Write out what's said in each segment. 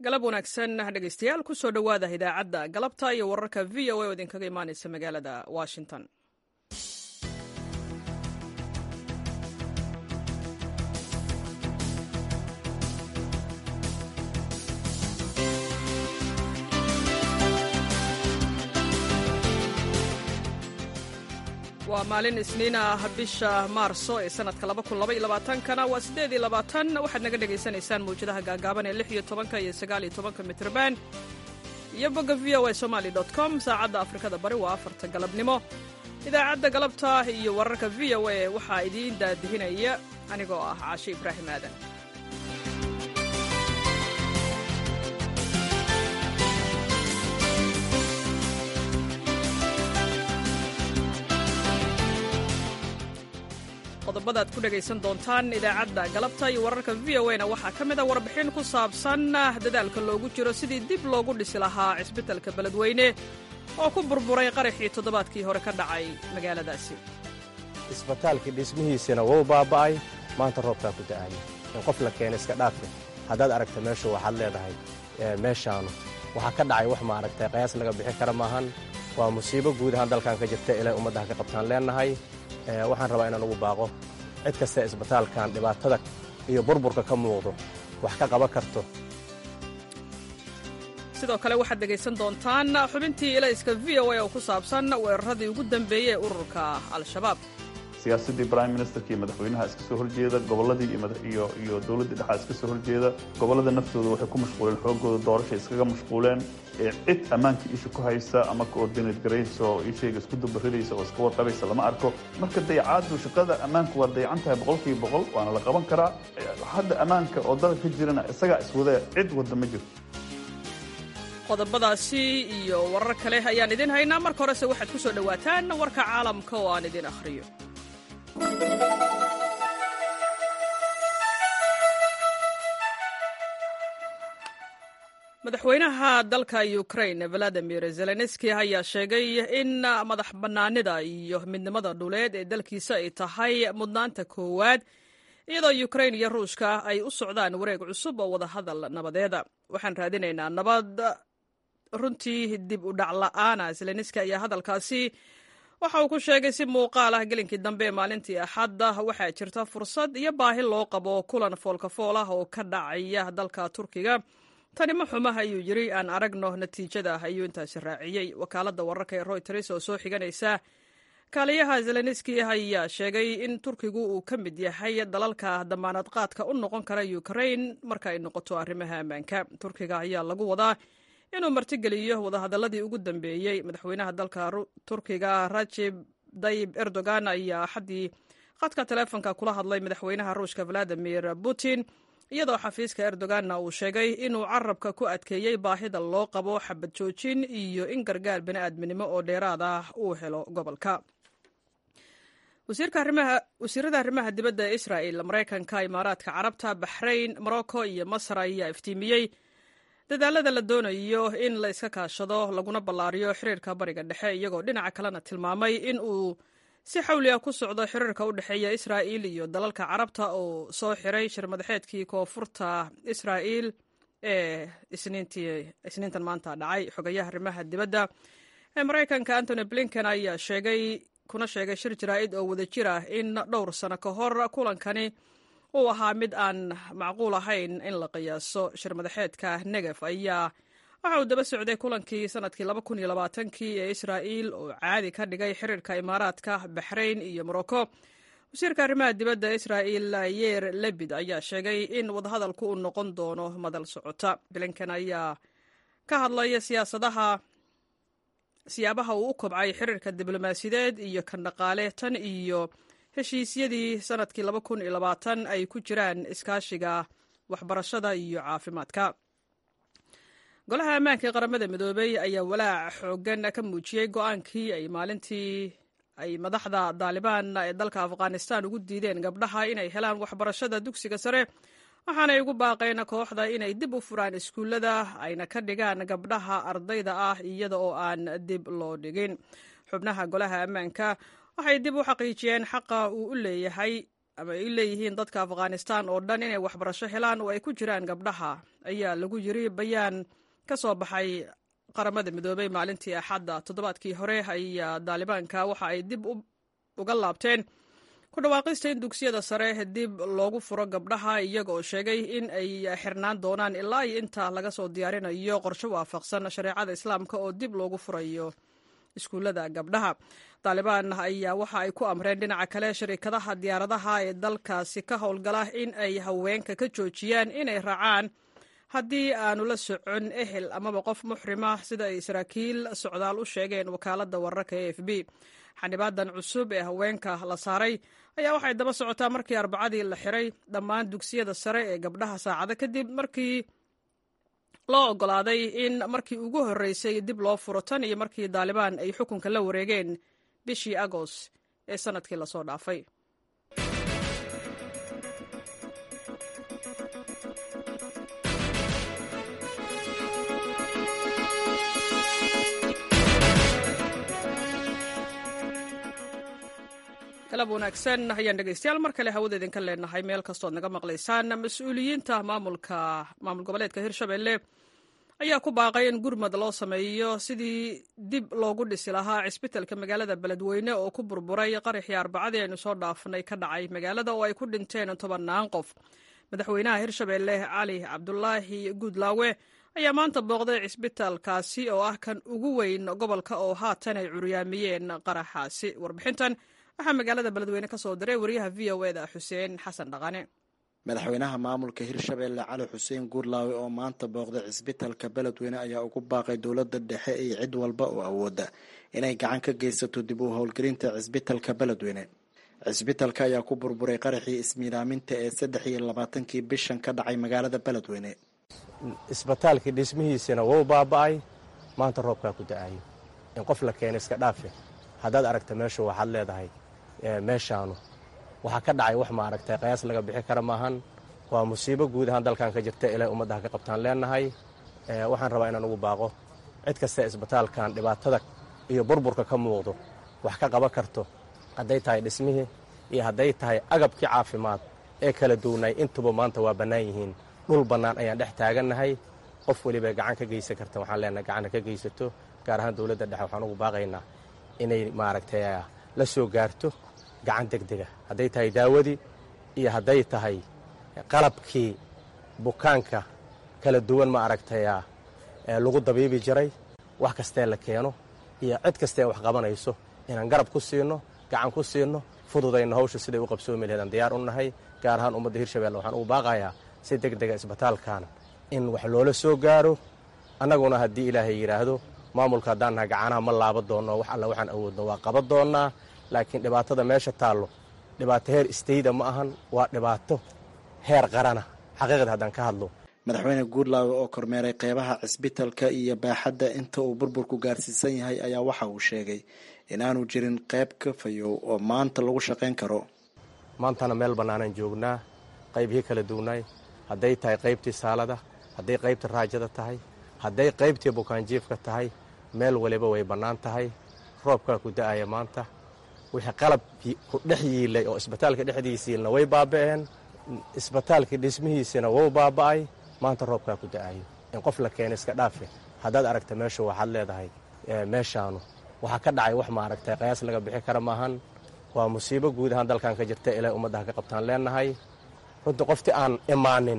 galab wanaagsan dhegaystayaal ku soo dhowaada idaacadda galabta iyo wararka v o a oo idinkaga imaanaysa magaalada washington waa maalin isniin ah bisha maarso ee sanadka kana waa waxaad naga dhegaysanaysaan mawjadaha gaagaaban ee iyo iyo mitrban iyo bogga v o a somaly com saacadda afrikada bari waa afarta galabnimo idaacadda galabta iyo wararka v o a waxaa idiin daadihinaya anigoo ah caashe ibraahim aadan qodobada ad ku dhegaysan doontaan idaacadda galabta iyo wararka v o na waxaa ka mid a warbixin ku saabsan dadaalka loogu jiro sidii dib loogu dhisi lahaa cisbitalka beledweyne oo ku burburay qaraxii toddobaadkii hore ka dhacay magaaladaasi isbitaalkii dhismihiisina wuu baaba'ay maanta roobkaa ku da'aya in qof la keena iska dhaafe haddaad aragta meeshu waxaad leedahay meeshaanu waxaa ka dhacay wax maaragtay qayaas laga bixin kara maahan waa musiibo guud ahaan dalkan ka jirta ilay ummaddaha ka qabtaan leennahay waxaan rabaa inaan ugu baaqo cid kasta isbitaalkan dhibaatada iyo burburka ka muuqdo wax ka qaban karto sidoo kale waxaad dhegaysan doontaan xubintii ilayska v o a oo ku saabsan weeraradii ugu dambeeyey ee ururka al-shabaab siyaasaddii prime ministerka iyo madaxweynaha iska soo horjeeda gobolladii iyo dowladdii dhexaa iska soo horjeeda gobollada naftooda waxay ku mashquuleen xoogooda doorashay iskaga mashquuleen ee cid ammaankii isha ku haysa ama coordinate garaysa oo ishayga isku dubaridaysa oo iska warqabaysa lama arko marka dayacaaddu shaqada ammaanku waa dayacan tahay boqolkiiba boqol waana la qaban karaa hadda ammaanka oo dalka ka jirana isagaa iswadee cid wadda ma jirto qodobadaasi iyo warar kale ayaan idin haynaa marka horese waxaad ku soo dhowaataan warka caalamka oo aan idin akhriyo madaxweynaha dalka ukrain valadimir zelenski ayaa sheegay in madax bannaanida iyo midnimada dhuleed ee dalkiisa ay tahay mudnaanta koowaad iyadoo ukrain iyo ruushka ay u socdaan wareeg cusub oo wadahadal nabadeeda waxaan raadinaynaa nabad runtii dib u dhac la'aana zelenski ayaa hadalkaasi waxa uu ku sheegay si muuqaal ah gelinkii dambe ee maalintii axadda waxaa jirta fursad iyo baahi loo qabo kulan foolkafool ah oo ka dhacaya dalka turkiga tani ma xumaha ayuu yidri aan aragno natiijada ayuu intaasi raaciyey wakaaladda wararka ee royters oo soo xiganaysa kaaliyaha zelenski ayaa sheegay in turkigu uu ka mid yahay dalalka damaanad qaadka u noqon kara ukrain marka ay noqoto arrimaha ammaanka turkiga ayaa lagu wadaa inuu martigeliyo wadahadaladii ugu dambeeyey madaxweynaha dalka turkiga rajib dayib erdogan ayaa axaddii khadka teleefonka kula hadlay madaxweynaha ruushka valadimir putin iyadoo xafiiska erdoganna uu sheegay inuu carabka ku adkeeyey baahida loo qabo xabad joojin iyo in gargaar bini'aadminimo oo dheeraad ah uu helo gobolka wasiirada arrimaha dibadda ee israa'il maraykanka imaaraadka carabta baxrayn morocco iyo masar ayaa iftiimiyey dadaalada la doonayo in la iska kaashado laguna ballaariyo xiriirka bariga dhexe iyagoo dhinaca kalena tilmaamay in uu si xawli ah ku socdo xiriirka u dhexeeya israa'il iyo dalalka carabta oo soo xiray shirmadaxeedkii koonfurta israa'il ee isniintan maanta dhacay xogayaha arrimaha dibadda ee maraykanka antony blinken ayaa sheegay kuna sheegay shir jaraa'id oo wadajir ah in dhowr sano ka hor kulankani uu ahaa mid aan macquul ahayn in la qiyaaso shirmadaxeedka negef ayaa waxa uu daba socday kulankii sanadkii kii ee israa'iil oo caadi ka dhigay xiriirka imaaraadka baxrayn iyo morocco wasiirka arrimaha dibadda israa'il yer lebid ayaa sheegay in wadahadalku uu noqon doono madal socota blinken ayaa ka hadlaya siyaasadaha siyaabaha uu u kobcay xiriirka diblomaasiyadeed iyo kan dhaqaale tan iyo heshiisyadii sanadkii ay ku jiraan iskaashiga waxbarashada iyo caafimaadka golaha ammaanka ee qaramada midoobey ayaa walaac xoogan ka muujiyey go-aankii ay maalintii ay madaxda daalibaan ee dalka afghanistan ugu diideen gabdhaha inay helaan waxbarashada dugsiga sare waxaanay ugu baaqeen kooxda inay dib u furaan iskuullada ayna ka dhigaan gabdhaha ardayda ah iyada oo aan dib loo dhigin xubnaha golaha ammaanka waxay dib u xaqiijiyeen xaqa uu u leeyahay ama ay leeyihiin dadka afghanistan oo dhan inay waxbarasho helaan oo ay ku jiraan gabdhaha ayaa lagu yiri bayaan ka soo baxay qaramada midoobey maalintii axadda toddobaadkii hore ayaa daalibaanka waxa ay dib uga laabteen ku dhawaaqista in dugsiyada sare dib loogu furo gabdhaha iyaga oo sheegay in ay xirnaan doonaan ilaa iyo inta laga soo diyaarinayo qorshe waafaqsan shareecada islaamka oo dib loogu furayo iskuullada gabdhaha taalibaan ayaa waxa ay ku amreen dhinaca kale shariikadaha diyaaradaha ee dalkaasi ka howlgala in ay haweenka ka joojiyaan inay raacaan haddii aanu la socon ehel amaba qof muxrima sida ay saraakiil socdaal u sheegeen wakaaladda wararka e f b xanibaadan cusub ee haweenka la saaray ayaa waxay daba socotaa markii arbacadii la xiray dhammaan dugsiyada sare ee gabdhaha saacado kadib markii loo ogolaaday in markii ugu horreysay dib loo furo tan iyo markii daalibaan ay xukunka la wareegeen bishii agost ee sannadkii lasoo dhaafay galab wanaagsan ayaan dhegeystayaal mar kale hawada idinka leenahay meel kastood naga maqlaysaan mas-uuliyiinta maamulka maamul goboleedka hirshabelle ayaa ku baaqay in gurmad loo sameeyo sidii dib loogu dhisi lahaa cisbitalka magaalada beledweyne oo ku burburay qaraxii arbacadii aynu soo dhaafnay ka dhacay magaalada oo ay ku dhinteen tobannaan qof madaxweynaha hirshabelle cali cabdulaahi guudlaawe ayaa maanta booqday cisbitaalkaasi oo ah kan ugu weyn gobolka oo haatan ay curyaamiyeen qaraxaasi warbixintan waxaa magaalada beledweyne ka soo diray wariyaha v o e da xuseen xasan dhaqane madaxweynaha maamulka hirshabelle cali xuseen guurlaawe oo maanta booqday cisbitalka beledweyne ayaa ugu baaqay dowladda dhexe iyo cid walba oo awooda inay gacan ka geysato dib u howlgelinta cisbitalka beledweyne cisbitalka ayaa ku burburay qaraxii ismiidaaminta ee saddex iyo labaatankii bishan ka dhacay magaalada beledweyne isbitaalkii dhismihiisina wou baaba'ay maanta roobkaa ku da-ayo in qof la keena iska dhaafe haddaad aragta meeshu waxaad leedahay meeshaanu waxaa ka dhacay wax maaragtay qayaas laga bixi kara maahan waa musiibo guud ahaan dalkan ka jirta ilay ummaddaha ka qabtaan leenahay waxaan rabaa inaan ugu baaqo cid kasta isbitaalkan dhibaatada iyo burburka ka muuqdo wax ka qaban karto hadday tahay dhismihii iyo hadday tahay agabkii caafimaad ee kala duwnay intuba maanta waa bannaan yihiin dhul bannaan ayaan dhex taagannahay qof welibay gacan ka geysan karta waxaan leenahay gacanna ka geysato gaar ahaan dowladda dhexe waxaan ugu baaqaynaa inay maaragtay la soo gaarto gacan deg dega hadday tahay daawadii iyo hadday tahay qalabkii bukaanka kala duwan ma aragtay lagu dabiibi jiray wax kastee la keeno iyo cid kastee wax qabanayso inaan garab ku siino gacan ku siino fududayno hawsha siday u qabsoomi laheedaan diyaar u nahay gaar ahaan ummadda hirshabelle waxaan ugu baaqayaa si deg dega isbitaalkan in wax loola soo gaaro annaguna haddii ilaahay yidhaahdo maamulka haddaan nahay gacanaha ma laaba doonno wax alla waxaan awoodno waa qaban doonnaa laakiin dhibaatada meesha taallo dhibaato heer istayda ma ahan waa dhibaato heer qarana xaqiiqda haddaan ka hadlo madaxweyne guurlaawe oo kormeeray qeybaha cisbitalka iyo baaxadda inta uu burburku gaarsiisan yahay ayaa waxa uu sheegay inaanu jirin qayb ka fayow oo maanta lagu shaqayn karo maantana meel bannaanaan joognaa qaybihii kala duwnaay hadday tahay qaybtii saalada hadday qaybtii raajada tahay hadday qaybtii bukaanjiifka tahay meel waliba way bannaan tahay roobkaa ku da'aya maanta wixii qalabkii ku dhex yiilay oo isbitaalka dhexdiisiilna way baaba'een isbitaalkii dhismihiisina wou baaba'ay maanta roobkaa ku da'ayo in qof la keena iska dhaafe haddaad aragta meeshu waxaad leedahay meeshaanu waxaa ka dhacay wax maaragtay qayaas laga bixi kara maahan waa musiibo guud ahaan dalkan ka jirta ilay ummaddaha ka qabtaan leenahay runtii qoftii aan imaanin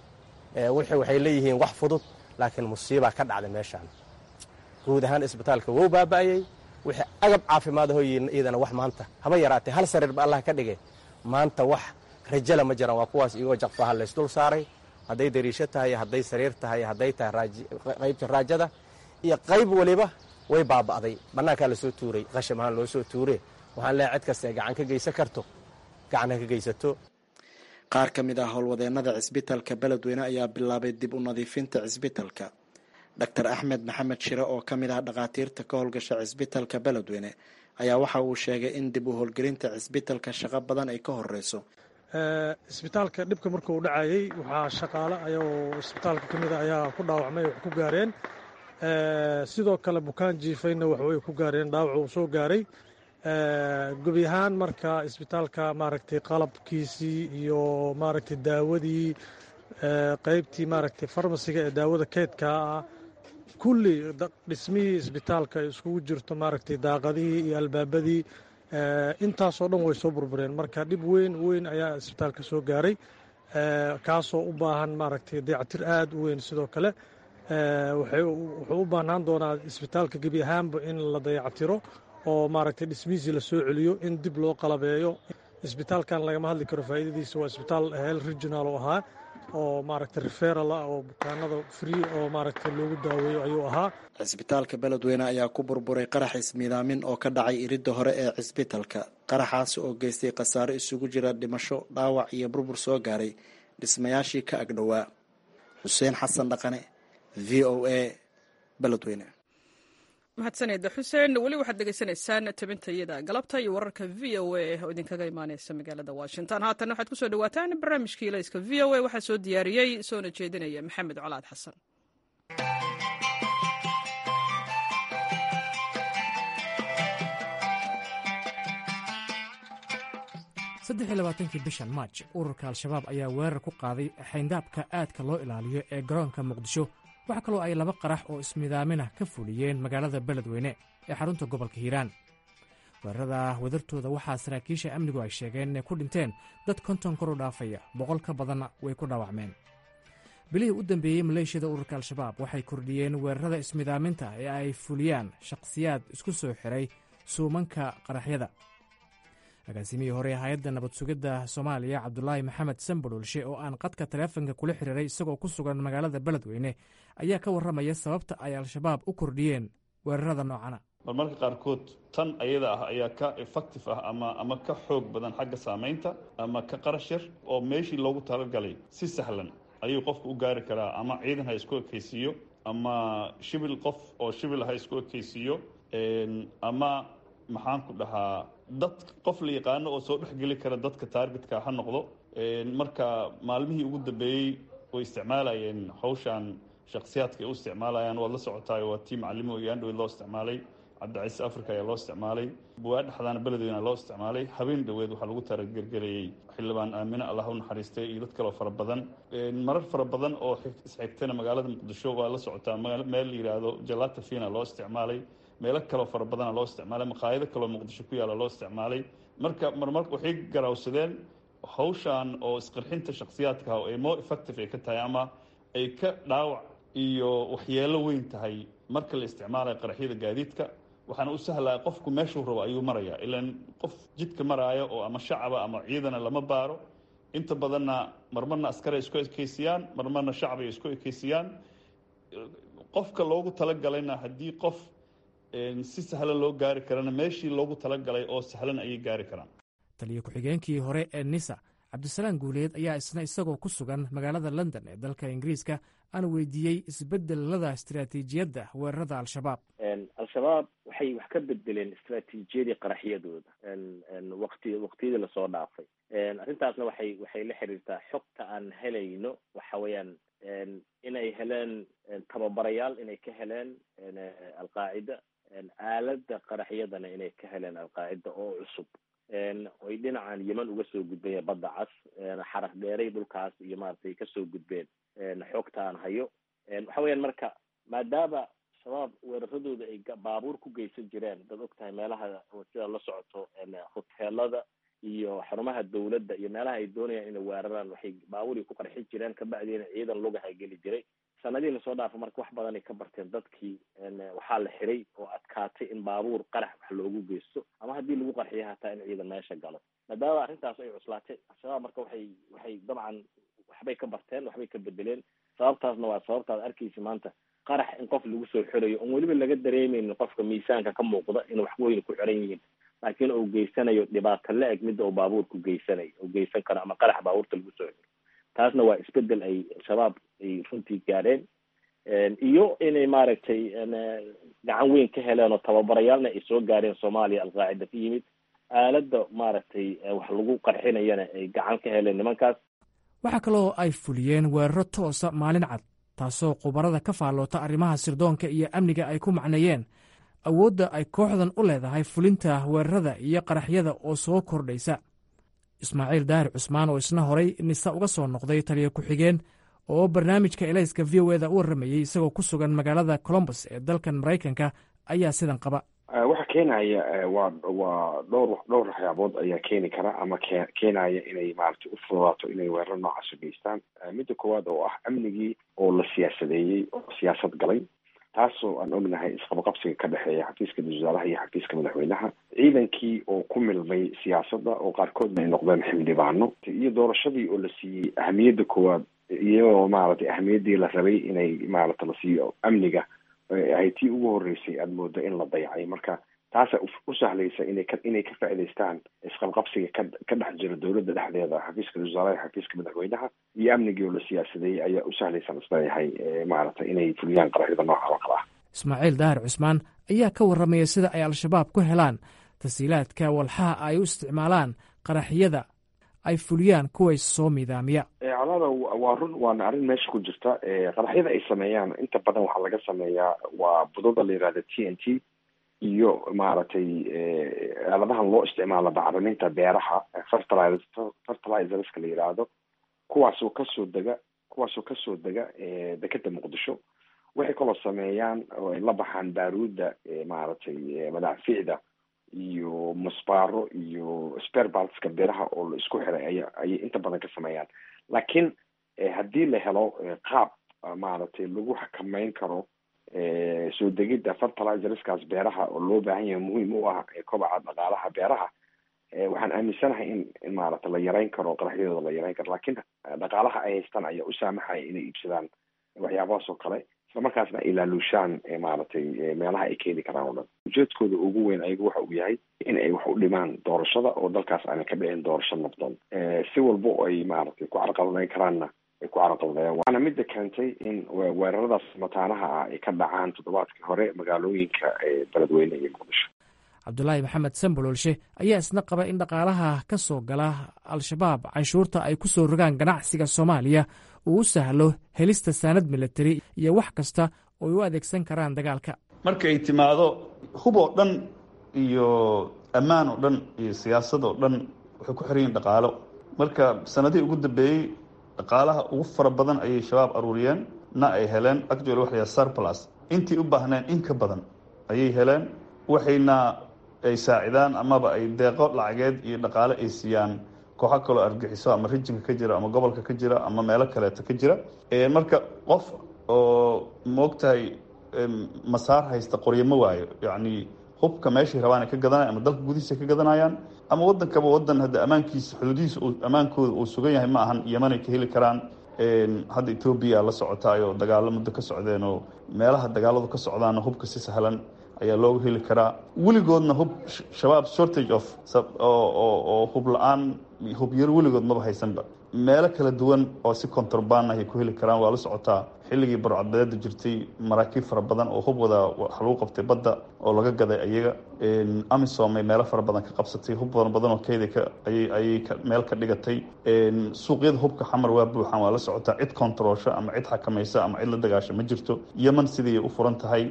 waxay leeyihiin wax fudud laakiin musiibaa ka dhacday meeshaan guud ahaan isbitaalka wou baaba'ayey wixii agab caafimaad ahoo iyadana wax maanta haba yaraatee hal sariir ba allah ka dhigay maanta wax rajala ma jiraan waa kuwaas iyagoo jaqfaha laysdul saaray hadday dariisho tahay hadday sariir tahay hadday tahay qaybta raajada iyo qayb waliba way baaba'day bannaankaa lasoo tuuray qasham ahaan loo soo tuure waxaan leehay cid kasta ee gacan ka geysan karto gacan ha ka geysato qaar ka mid ah howlwadeennada cisbitalka beledweyne ayaa bilaabay dib u nadiifinta cisbitalka doctor axmed maxamed shire oo ka mid ah dhakhaatiirta ka howlgasha cisbitalka beledweyne ayaa waxa uu sheegay in dib u howlgelinta cisbitalka shaqo badan ay ka horeyso isbitaalka dhibka markuu dhacayey waxaa shaqaale ayagoo isbitaalka ka mida ayaa ku dhaawacmay wax ku gaareen sidoo kale bukaan jiifayna waxbay ku gaareen dhaawac uu soo gaaray gebi ahaan marka isbitaalka maaragtay qalabkiisii iyo maaragtay daawadii qeybtii maaragtay farmasiga ee daawada keedkaa ah kulli dhismihii isbitaalka ay iskugu jirto maaragtay daaqadihii iyo albaabadii intaasoo dhan way soo burbureen marka dhib weyn weyn ayaa isbitaalka soo gaaray kaasoo u baahan maaragtay dayactir aada u weyn sidoo kale wuxuu u baahnaan doonaa isbitaalka gebi ahaanba in la dayactiro oo maaragtay dhismihiisii la soo celiyo in dib loo qalabeeyo isbitaalkan lagama hadli karo faa'iidadiisa waa isbitaal hel regional oo ahaa oo maaragtay referal ah oo bukaanada free oo maaragtay loogu daaweeyo ayuu ahaa cisbitaalka beledweyne ayaa ku burburay qarax ismiidaamin oo ka dhacay iridda hore ee cisbitalka qaraxaasi oo geystay khasaare isugu jira dhimasho dhaawac iyo burbur soo gaaray dhismayaashii ka agdhowaa xuseen xasan dhaqane v o a beledweyne mahadsaneda xuseen weli waxaad degeysanaysaan tabintayada galabta iyo wararka v o a oo idinkaga imaaneysa magaalada washington haatan waxaad kusoo dhawaataan barnaamijkii layska v o a waxaa soo diyaariyey soona jeedinaya maxamed colaad xasan saddexiy labaatankii bishan maaj ururka al-shabaab ayaa weerar ku qaaday xayndaabka aadka loo ilaaliyo ee garoonka muqdisho waxaa kaloo ay laba qarax oo ismidaaminah ka fuliyeen magaalada beledweyne ee xarunta gobolka hiiraan weerarada wadartooda waxaa saraakiisha amnigu ay sheegeen inay ku dhinteen dad konton kor u dhaafaya boqol ka badanna way ku dhaawacmeen bilihii u dambeeyey maleeshiyada ururka al-shabaab waxay kordhiyeen weerarada ismidaaminta ee ay fuliyaan shakhsiyaad isku soo xiray suumanka qaraxyada agaasimihii hore hay-adda nabad sugidda soomaaliya cabdulaahi maxamed sambadhoolshe oo aan qadka taleefonka kula xiriiray isagoo ku sugan magaalada beledweyne ayaa ka warramaya sababta ay al-shabaab u kordhiyeen weerarada noocana marmarka qaarkood tan ayada ah ayaa ka effective ah ama ama ka xoog badan xagga saamaynta ama ka qarash yar oo meeshii loogu talagalay si sahlan ayuu qofku u gaari karaa ama ciidan ha isku ekaysiiyo ama shibil qof oo shibil ha isku ekaysiiyo ama maxaan ku dhahaa dad qof la yaqaano oo soo dhexgeli kara dadka taargetka ha noqdo marka maalmihii ugu dambeeyey way isticmaalayeen hawshan shakhsiyaadka ay u isticmaalayaan waad la socotaay waa tii macalimo iyo andhoweyd loo isticmaalay cabdicasiis africa ayaa loo isticmaalay buwaa dhexdaana beledweyna loo isticmaalay habeen dhoweed waxaa lagu taragergelayey xildhibaan aamine allah u naxariistay iyo dad kaloo fara badan marar fara badan oo isxigtana magaalada muqdisho waa la socotaa meel la yidhaahdo jalata fina loo isticmaalay meelo kaloo fara badana loo isticmaalay maqaayado kaloo muqdisho ku yaalla loo isticmaalay marka marmar waxay garawsadeen hawshan oo isqarxinta shakhsiyaadka oo ay more effective ay ka tahay ama ay ka dhaawac iyo waxyeelo weyn tahay marka la isticmaalayo qaraxyada gaadiidka waxaana u sahlaya qofku meeshuu rabo ayuu marayaa ilaan qof jidka maraayo oo ama shacaba ama ciidana lama baaro inta badanna marmarna askar ay isku ekeysiyaan marmarna shacab ay isku ekeysiyaan qofka loogu talagalayna haddii qof si sahlan loo gaari karana meeshii loogu talagalay oo sahlan ayay gaari karaan taliyo ku-xigeenkii hore ee nisa cabdisalaan guuleed ayaa isna isagoo ku sugan magaalada london ee dalka ingiriiska aan weydiiyey isbedelada istaraatiijiyadda weerarada al-shabaab al-shabaab waxay wax ka bedeleen istraatiijiyadii qaraxyadooda waqti waqtiyadii lasoo dhaafay arrintaasna waxay waxay la xiriirtaa xogta aan helayno waxa weeyaan inay heleen tababarayaal inay ka heleen alqaacida aalada qaraxyadana inay ka heleen alqaacida oo cusub oy dhinacan yeman uga soo gudbeen badda cas xaraf dheeray dhulkaas iyo maaragtay kasoo gudbeen xogta aan hayo waxa weeyaan marka maadaama shabaab weeraradooda ay baabuur ku geysan jireen dad og tahay meelaha sida la socoto hoteelada iyo xarumaha dawladda iyo meelaha ay doonayaan inay weeraraan waxay baabuurii ku qarxi jireen kabacdiina ciidan lugaha geli jiray sanadihii lasoo dhaafa marka wax badanay ka barteen dadkii waxaa la xiray oo adkaatay in baabuur qarax wax loogu geysto ama haddii lagu qarxiyo hataa in ciidan meesha galo maadaama arrintaas ay cuslaatay al-shabaab marka waxay waxay dabcan waxbay ka barteen waxbay ka bedeleen sababtaasna waa sababtaad arkaysa maanta qarax in qof lagu soo xirayo oon weliba laga dareemeynin qofka miisaanka ka muuqda in wax weyn ku xiran yihiin laakiin uu geysanayo dhibaato la eg midda uu baabuurku geysanayo uu geysan karo ama qarax baabuurta lagu soo xiro taasna waa isbedel ay al-shabaab ay runtii gaadheen iyo inay maaragtay gacan weyn ka heleen oo tababarayaalna ay soo gaadheen soomaaliya alqaacida ka yimid aaladda maaragtay wax lagu qarxinayana ay gacan ka heleen nimankaas waxaa kaloo ay fuliyeen weeraro toosa maalin cad taasoo khubarada ka faalloota arrimaha sirdoonka iyo amniga ay ku macneeyeen awoodda ay kooxdan u leedahay fulinta weerarada iyo qaraxyada oo soo kordhaysa ismaaciil daahir cusmaan oo isna horay nisa uga soo noqday taliya ku-xigeen oo barnaamijka elayska v o eda u warramayey isagoo ku sugan magaalada colombus ee dalkan maraykanka ayaa sidan qaba waxa keenaya waa waa dhowr dhowr waxyaabood ayaa keeni kara ama ke keenaya inay maaragtay u fududaato inay weerar noocaas u geystaan midda koowaad oo ah amnigii oo la siyaasadeeyey oo siyaasad galay taasoo aan ognahay isqabaqabsiga ka dhexeeya xafiiska wasaaraha iyo xafiiska madaxweynaha ciidankii oo ku milmay siyaasadda oo qaarkoodna ay noqdeen xildhibaano iyo doorashadii oo la siiyey ahamiyadda koowaad iyadoo maaragtay ahamiyaddii la rabay inay maaragta la siiyo amniga ay tii ugu horreysay aada moodo in la dayacay marka taasa u sahlaysa inay ka inay ka faa'idaystaan isqabqabsiga ka ka dhex jira dowladda dhexdeeda xafiiska wasaaraha xafiiska madaxweynaha iyo amnigii oo la siyaasadeeyey ayaa u sahlaysan isleeyahay maaragtay inay fuliyaan qaraxyada nooca oo kale ah ismaaciil daahir cusmaan ayaa ka warramaya sida ay al-shabaab ku helaan tasiilaadka walxaha ay u isticmaalaan qaraxyada ay fuliyaan kuway soo miidaamiya colaada waa run waana arrin meesha ku jirta qaraxyada ay sameeyaan inta badan waxaa laga sameeyaa waa budada la yihahda t n t iyo maaragtay aaladahan loo isticmaalo bacriminta beeraha fertiliz fertilizerska la yidhaahdo kuwaasoo kasoo dega kuwaasoo kasoo dega dekeda muqdisho waxay kaloo sameeyaan oo ay la baxaan baaruudda maaragtay madaaficda iyo musbaaro iyo sperbalska beeraha oo la isku xiray aya ayay inta badan ka sameeyaan laakiin haddii la helo qaab maaragtay lagu xakameyn karo soo degidda fertilizerskaas beeraha oo loo baahan yahay muhiim u ah kobaca dhaqaalaha beeraha waxaan aaminsanahay in in maaragta la yareyn karo qaraxyadooda la yareyn karo laakiin dhaqaalaha ay haystaan ayaa u saamaxaya inay iibsadaan waxyaabahaas oo kale islamarkaasna ay laaluushaan maaragtay meelaha ay keeni karaan oo dhan ujeedkooda ugu weyn ayagu waxa uu yahay in ay wax u dhimaan doorashada oo dalkaas aanay ka dhicin doorasho nabdoon si walba oo ay maaragtay ku carqaladeyn karaanna ay ku carqaladeeyaan waana midda keentay in weeraradaas mataanaha ah ay ka dhacaan toddobaadkii hore magaalooyinka beledweyne iyo muqdisho cabdulaahi maxamed sambololshe ayaa isna qaba in dhaqaalaha ka soo gala al-shabaab canshuurta ay ku soo rogaan ganacsiga soomaaliya uu u sahlo helista saanad milatari iyo wax kasta oo ay u adeegsan karaan dagaalka marka ay timaado hub oo dhan iyo ammaan oo dhan iyo siyaasad oo dhan waxay ku xiran yihin dhaqaalo marka sanadihii ugu dambeeyey dhaqaalaha ugu fara badan ayay shabaab aruuriyeen na ay heleen actually waxa la surplus intii u baahneen in ka badan ayay heleen waxayna ay saacidaan amaba ay deeqo lacageed iyo dhaqaale ay siiyaan kooxo kaloo argixiso ama rijinka ka jira ama gobolka ka jira ama meelo kaleeto ka jira marka qof oo moogtahay masaar haysta qoryamo waayo yacni hubka meeshay rabaan ay ka gadanaya ama dalka gudihiisa ka gadanayaan ama wadankaba wadan hadda ammaankiisa xuduudihiisa ammaankooda uu sugan yahay ma ahan yemanay ka heli karaan hadda etoobiya la socotaayoo dagaalo muddo ka socdeen oo meelaha dagaaladu ka socdaana hubka si sahlan ayaa looga heli karaa weligoodna hub shabaab shortage of oo hub la-aan hub yaro weligood maba haysanba meelo kala duwan oo si contraband ayay ku heli karaan waa la socotaa xilligii barcadbadeeda jirtay maraakiib fara badan oo hub wada wax lagu qabtay badda oo laga gaday ayaga amisom ay meelo fara badan ka qabsatay hub badan badan oo keeda ka ayay ayay ka meel ka dhigatay suuqyada hubka xamar waa buuxan waa la socotaa cid controlsho ama cid xakamaysa ama cid la dagaasho ma jirto yeman sidii u furan tahay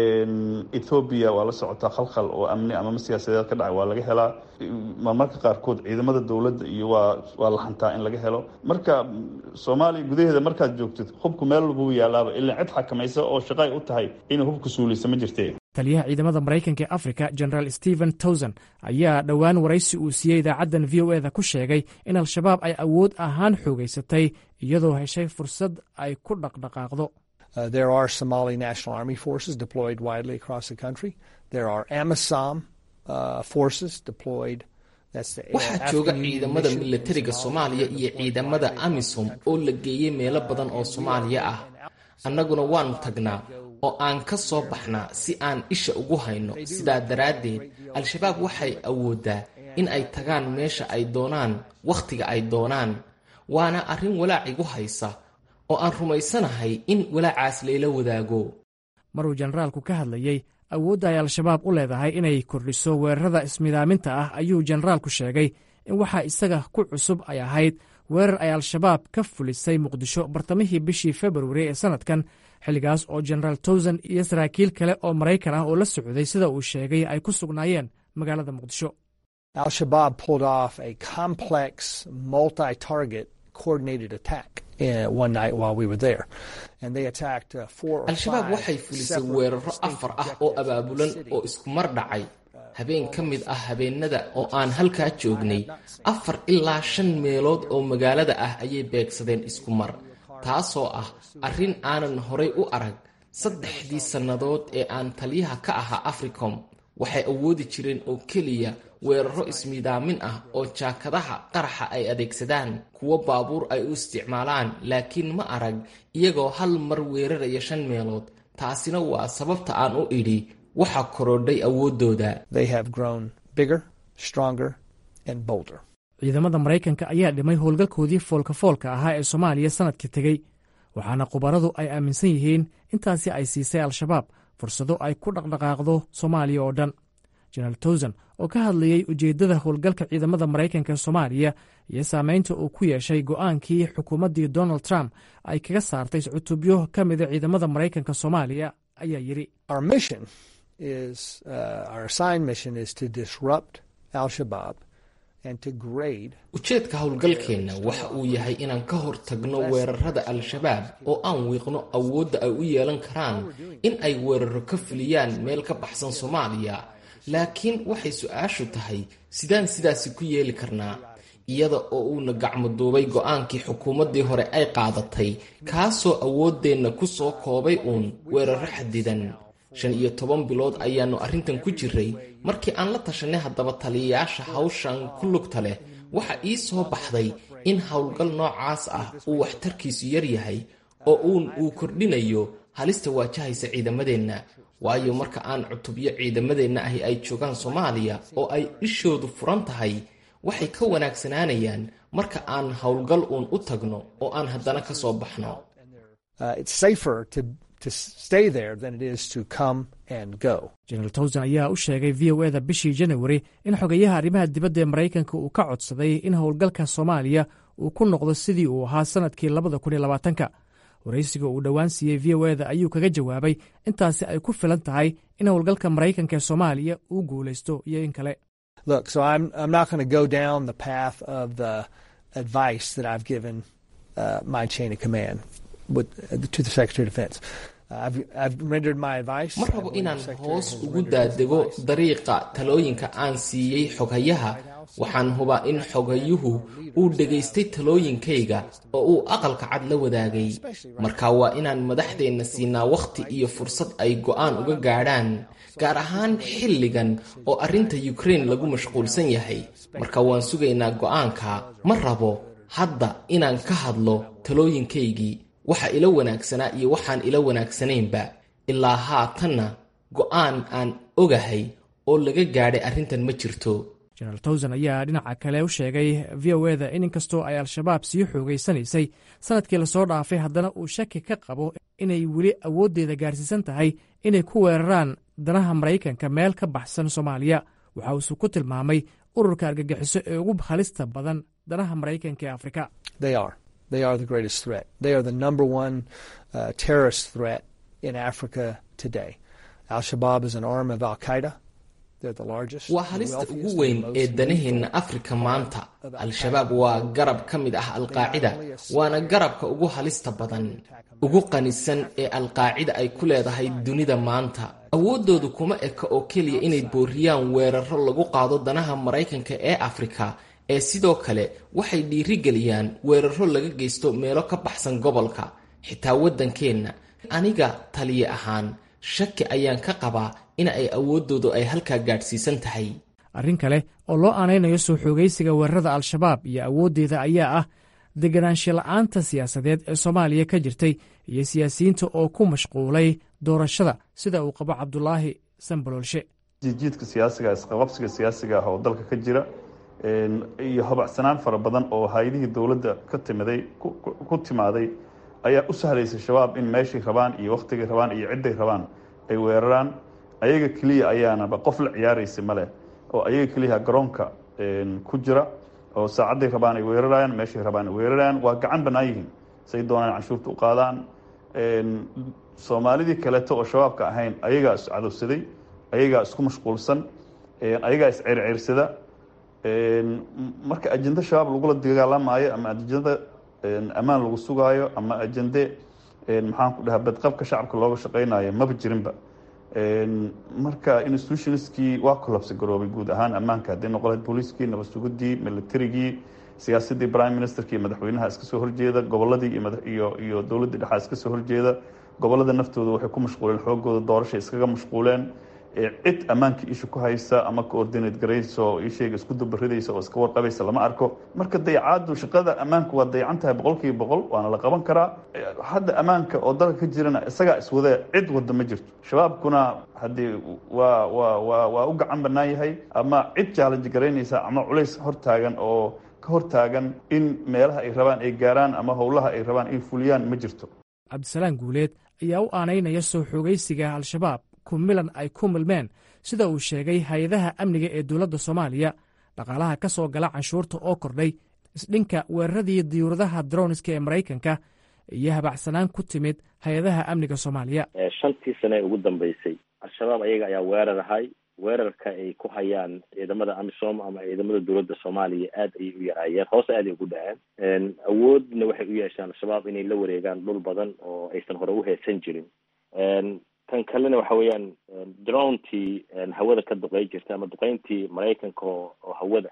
ethoobiya waa la socotaa khalkhal oo amni amama siyaasadeed ka dhacay waa laga helaa marmarka qaarkood ciidamada dowladda iyo waa waa la hantaa in laga helo marka soomaaliya gudaheeda markaad joogtid hubku meel walbuu yaalaaba ilaa cid xakamaysa oo shaqay u tahay inay hubka suuliysa ma jirte taliyaha ciidamada maraykanka ee africa generaal stephen towson ayaa dhowaan waraysi uu siiyey idaacaddan v o eda ku sheegay in al-shabaab ay awood ahaan xoogaysatay iyadoo heshay fursad ay ku dhaqdhaqaaqdo Uh, there are Somali National Army forces deployed widely across the country. There are AMISOM uh, forces deployed. waxaa jooga ciidamada milatariga soomaaliya iyo ciidamada amisom oo la geeyey meelo badan oo soomaaliya ah annaguna waannu tagnaa oo aan ka soo baxnaa si aan isha ugu hayno sidaa daraaddeed al-shabaab waxay awooddaa in ay tagaan meesha ay doonaan wakhtiga ay doonaan waana arrin walaac igu haysa oo aan rumaysanahay in walaacaas layla wadaago maruu jenaraalku ka hadlayey awoodda ay al-shabaab u leedahay inay kordhiso weerarada ismidaaminta ah ayuu jenaraalku sheegay in waxaa isaga ku cusub ay ahayd weerar ay al-shabaab ka fulisay muqdisho bartamihii bishii februari ee sannadkan xilligaas oo genaraal towsan iyo saraakiil kale oo maraykan ah oo la socday sida uu sheegay ay ku sugnaayeen magaalada muqdisho Al-Shabaab pulled off a complex, multi-target coordinated attack uh, one night while we were there. And they attacked uh, four or al-shabaab five waxay fulisay separate weeraro state afar ah oo objectives abaabulan in the oo city. isku mar dhacay habeen ka mid ah habeenada oo aan halkaa joognay afar ilaa shan meelood oo magaalada ah ayay beegsadeen isku mar taasoo ah arrin aanan horay u arag saddexdii sannadood ee aan taliyaha ka ahaa africom waxay awoodi jireen oo keliya weeraro ismiidaamin ah oo jaakadaha qaraxa ay adeegsadaan kuwo baabuur ay u isticmaalaan laakiin ma arag iyagoo hal mar weeraraya shan meelood taasina waa sababta aan u idhi waxa korodhay awooddooda They have grown bigger, stronger, and bolder. ciidamada maraykanka ayaa dhimay howlgalkoodii foolka-foolka ahaa ee soomaaliya sannadkii tegey waxaana khubaradu ay aaminsan yihiin intaasi ay siisay al-shabaab fursado ay ku dhaqdhaqaaqdo soomaaliya oo dhan jenaraal towsan oo ka hadlayey ujeeddada howlgalka ciidamada maraykanka ee soomaaliya iyo saamaynta uu ku yeeshay go'aankii xukuumaddii donald trump ay kaga saartay cutubyo ka mida ciidamada maraykanka soomaaliya ayaa yidhi Our mission is, uh, our assigned mission is to disrupt Al-Shabaab and to grade ujeedka howlgalkeenna waxa uu yahay inaan ka hor tagno weerarada al-shabaab oo aan wiiqno awoodda ay u yeelan karaan in ay weeraro ka fuliyaan meel ka baxsan soomaaliya laakiin waxay su-aashu tahay sidaan sidaasi ku yeeli karnaa iyada oo uuna gacmo duubay go'aankii xukuumaddii hore ay qaadatay kaasoo awooddeenna ku soo koobay uun weeraro xadidan shan iyo toban bilood ayaannu arrintan ku jiray markii aan la tashanay haddaba taliyayaasha hawshan ku lugta leh waxa ii soo baxday in howlgal noocaas ah uu waxtarkiisu yar yahay oo uun uu kordhinayo halista waajahaysa ciidamadeenna waayo marka aan cutubyo ciidamadeenna ahi ay joogaan soomaaliya oo ay ishoodu furan tahay waxay ka wanaagsanaanayaan marka aan howlgal uun u tagno oo aan haddana ka soo baxno uh, it's safer to to stay there than it is to come and go. jenaraal towsan ayaa u sheegay v o eda bishii janawari in xogeyaha arrimaha dibadda ee maraykanka uu ka codsaday in howlgalka soomaaliya uu ku noqdo sidii uu ahaa sannadkii labada kun iyo labaatanka waraysiga uu dhowaan siiyey v o eda ayuu kaga jawaabay intaasi ay ku filan tahay in howlgalka maraykanka ee soomaaliya uu guulaysto iyo in kale Look, so I'm I'm not going to go down the path of the advice that I've given uh, my chain of command with, uh, to the Secretary of Defense. Uh, I've I've rendered my advice. ma I rabo believe the inaan Secretary hoos has ugu rendered his daadego advice. dariiqa talooyinka aan siiyey xoghayaha waxaan hubaa in xoghayuhu uu dhegaystay talooyinkayga oo uu aqalka cad la wadaagay marka waa inaan madaxdeenna siinaa wakhti iyo fursad ay go'aan uga gaadhaan gaar ahaan xilligan oo arrinta yukrain lagu mashquulsan yahay marka waan sugaynaa go'aanka ma rabo hadda inaan ka hadlo talooyinkaygii waxa ila wanaagsanaa iyo waxaan ila wanaagsanaynba ilaa haatanna go'aan aan ogahay oo laga gaadhay arrintan ma jirto jenaraal towsan ayaa dhinaca kale u sheegay v o eda in inkastoo ay al-shabaab sii xoogaysanaysay sannadkii lasoo dhaafay haddana uu shaki ka qabo inay weli awooddeeda gaarsiisan tahay inay ku weeraraan danaha maraykanka meel ka baxsan soomaaliya waxa uuse ku tilmaamay ururka argagixiso ee ugu halista badan danaha maraykanka ee afrika They are. They are the greatest threat. They are the number one uh, terrorist threat in Africa today. Al Shabaab is an arm of Al Qaeda. They're the largest. waa the halista wealthiest, ugu and weyn most ee elite danaheenna group afrika maanta al-shabaab waa garab ka mid ah alqaacida waana garabka ugu halista badan ugu qanisan ee alqaacida ay ku leedahay dunida maanta awooddoodu kuma eka oo keliya inay booriyaan weeraro lagu qaado danaha maraykanka ee afrika ee sidoo kale waxay dhiirigeliyaan weeraro laga geysto meelo ka baxsan gobolka xitaa waddankeenna aniga taliye ahaan shaki ayaan ka qabaa in ay awooddoodu ay halkaa gaadhsiisan tahay arrin kale oo loo aanaynayo soo xoogaysiga weerarada al-shabaab iyo awooddeeda ayaa ah deganaansho la'aanta siyaasadeed ee soomaaliya ka jirtay iyo siyaasiyiinta oo ku mashquulay doorashada sida uu qabo cabdulaahi sambaloolshe jiidjiidka siyaasiga isqababsiga siyaasiga ah oo dalka ka jira iyo habacsanaan fara badan oo hay-adihii dowladda ka timiday ku timaaday ayaa u sahlaysa shabaab in meeshay rabaan iyo wakhtigay rabaan iyo cidday rabaan ay weeraraan ayaga keliya ayaanaba qof la ciyaaraysa male oo ayaga keliya garoonka ku jira oo saacadday rabaan ay weerarayaan meeshay rabaan ay weerarayaan waa gacan bannaan yihiin say doonaan canshuurta u qaadaan soomaalidii kaleeto oo shabaabka ahayn ayagaa is cadowsaday ayagaa isku mashquulsan ayagaa is ceyrceyrsada marka ajende shabaab lagula dagaalamaayo ama ajende ammaan lagu sugaayo ama ajende maxaan ku dhahaa badqabka shacabka looga shaqeynayo maba jirinba marka institutionskii waa collapse garoobay guud ahaan ammaanka haddii noqon lahayd booliiskii nabad sugidii militarigii siyaasadii prime ministerka iyo madaxweynaha iska soo horjeeda goboladii iyo iyo dowladdii dhexaa iska soo horjeeda gobolada naftooda waxay ku mashquuleen xoogooda doorashay iskaga mashquuleen cid ammaankii isha ku haysa ama coordinate garaysa oo ishayga isku dubaridaysa oo iska warqabaysa lama arko marka dayacaadu shaqada ammaanka waa dayacan tahay boqol kiiba boqol waana la qaban karaa hadda ammaanka oo dalka ka jirana isagaa iswadee cid wada ma jirto shabaabkuna haddii waa waa waa waa u gacan bannaan yahay ama cid challenge garaynaysa ama culays hortaagan oo ka hortaagan in meelaha ay rabaan ay gaaraan ama howlaha ay rabaan ay fuliyaan ma jirto cabdisalaan guuleed ayaa u aanaynaya soo xoogaysiga al-shabaab kumilan ay ku milmeen sida uu sheegay hay-adaha amniga ee dowladda soomaaliya dhaqaalaha ka soo gala canshuurta oo kordhay isdhinka weeraradii diyuuradaha droniska ee maraykanka iyo habacsanaan ku timid hay-adaha amniga soomaaliya shantii sane ee ugu dambeysay al-shabaab ayaga ayaa weerar ahay weerarka ay ku hayaan ciidamada amisom ama ciidamada dowladda soomaaliya aad ayay u yaraayeen hoose aad ay ugu dhaceen awoodna waxay u yeesheen al-shabaab inay la wareegaan dhul badan oo aysan hore u heesan jirin tan kalena waxa weeyaan drontii hawada ka duqey jirta ama duqeyntii maraykanka oo oo hawada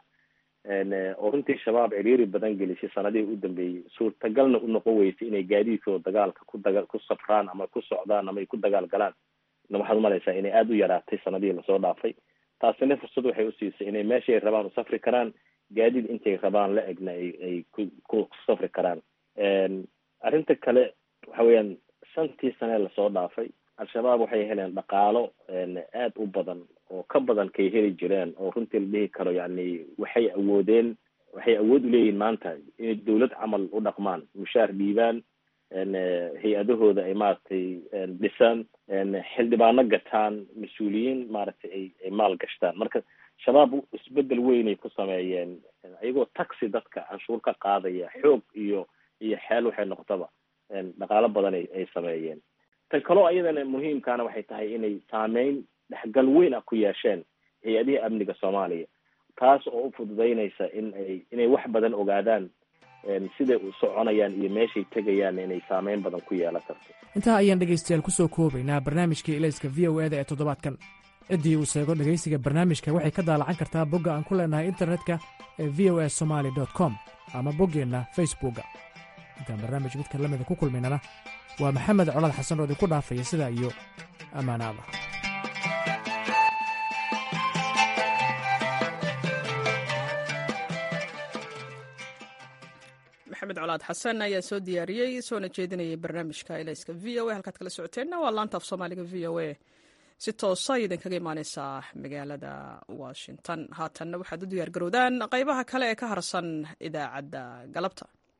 oo runtii shabaab ciriiri badan gelisay sanadihii u dambeeyey suurtagalna u noqon weysay inay gaadiidkooda dagaalka ku daga ku safraan ama ku socdaan ama ay ku dagaal galaan na waxaad umalaysaa inay aada u yaraatay sanadihii lasoo dhaafay taasina fursad waxay usiisay inay meeshay rabaan u safri karaan gaadiid intay rabaan la egna ay ay ku ku safri karaan arrinta kale waxa weeyaan shantii sane lasoo dhaafay al-shabaab waxay heleen dhaqaalo aad u badan oo ka badan kay heli jireen oo runtii la dhihi karo yani waxay awoodeen waxay awood uleeyihiin maanta inay dawlad camal u dhaqmaan mushaar dhiibaan hay-adahooda ay maaragtay dhisaan xildhibaano gataan mas-uuliyiin maaragtay ay ay maal gashtaan marka shabaab isbedel weynay ku sameeyeen iyagoo taxi dadka canshuur ka qaadaya xoog iyo iyo xeel waxay noqotaba dhaqaalo badan ay ay sameeyeen tan kaloo ayadana muhiimkaana waxay tahay inay saameyn dhexgal weyn ah ku yeesheen hay-adihii amniga soomaaliya taas oo u fududeynaysa in ay inay wax badan ogaadaan siday u soconayaan iyo meeshay tegayaan inay saameyn badan ku yeelan karto intaa ayaan dhegaystayaal ku soo koobaynaa barnaamijkii ilayska v o eda ee toddobaadkan ciddii uu seego dhegaysiga barnaamijka waxay ka daalacan kartaa bogga aan ku leenahay internetka ee v o a somaali com ama boggeenna facebookga intaan barnaamij midka lamida ku kulmaynana waa maxamed colad xasan oo idinku dhaafaya sidaa iyo ammaanaada maxamed colaad xasan ayaa soo diyaariyey soona jeedinayay barnaamijka ilayska v o a halkaad kala socoteenna waa laanta af soomaaliga v o a si toosa idinkaga imaaneysaa magaalada washington haatanna waxaad u diyaar garowdaan qaybaha kale ee ka harsan idaacadda galabta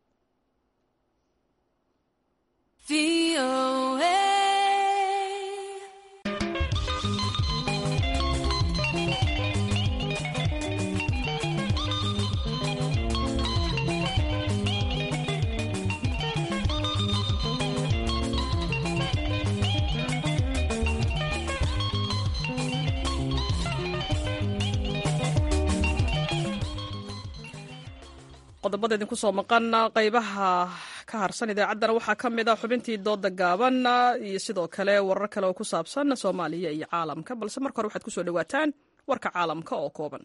qodobada idinku soo maqan qaybaha ka harsan idaacaddana waxaa ka mid a xubintii dooda gaaban iyo sidoo kale warar kale oo ku saabsan soomaaliya iyo caalamka balse marka hore waxaad ku soo dhowaataan warka caalamka oo kooban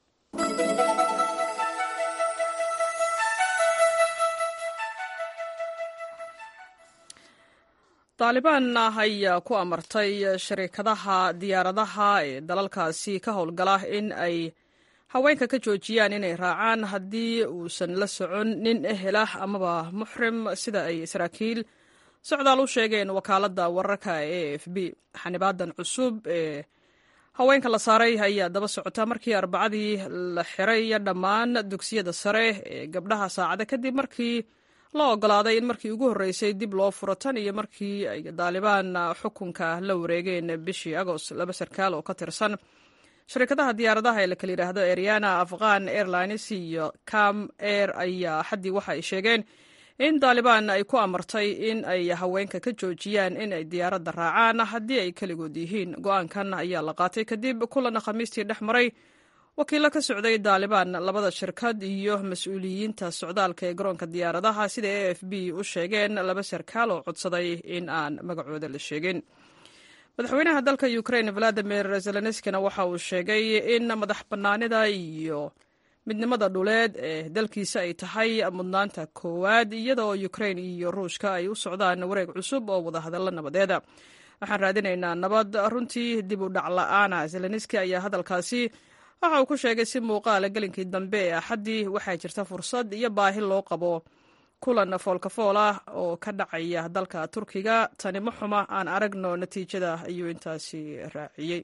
taalibaan ayaa ku amartay shariikadaha diyaaradaha ee dalalkaasi ka howlgala in ay haweenka ka joojiyaan inay raacaan haddii uusan la socon nin ehel ah amaba muxrim sida ay saraakiil socdaal u sheegeen wakaaladda wararka e f b xanibaadan cusub ee haweenka la saaray ayaa daba socota markii arbacadii la xiray dhammaan dugsiyada sare ee gabdhaha saacada kadib markii la ogolaaday in markii ugu horreysay dib loo furo tan iyo markii ay daalibaan xukunka la wareegeen bishii agost laba sarkaal oo ka tirsan shirkadaha diyaaradaha ee la kala yidhaahdo ariana afghan airlines iyo cam air ayaa xaddii waxa ay sheegeen in daalibaan ay ku amartay in ay haweenka ka joojiyaan in ay diyaaradda raacaan haddii ay keligood yihiin go-aankan ayaa la qaatay kadib kulan khamiistii dhex maray wakiillo ka socday daalibaan labada shirkad iyo mas-uuliyiinta socdaalka ee garoonka diyaaradaha sida a f b u sheegeen laba sarkaal oo codsaday in aan magacooda la sheegin madaxweynaha dalka ukrain valadimir zelenskina waxa uu sheegay in madax bannaanida iyo midnimada dhuleed ee dalkiisa ay tahay mudnaanta koowaad iyada oo ukrain iyo ruushka ay u socdaan wareeg cusub oo wadahadallo nabadeeda waxaan raadinaynaa nabad runtii dib u dhac la-aana zelenski ayaa hadalkaasi waxa uu ku sheegay si muuqaala gelinkii dambe ee axaddii waxaa jirta fursad iyo baahi loo qabo kulan foolkafool ah oo ka dhacaya dalka turkiga tani ma xuma aan aragno natiijada ayuu intaasi raaciyey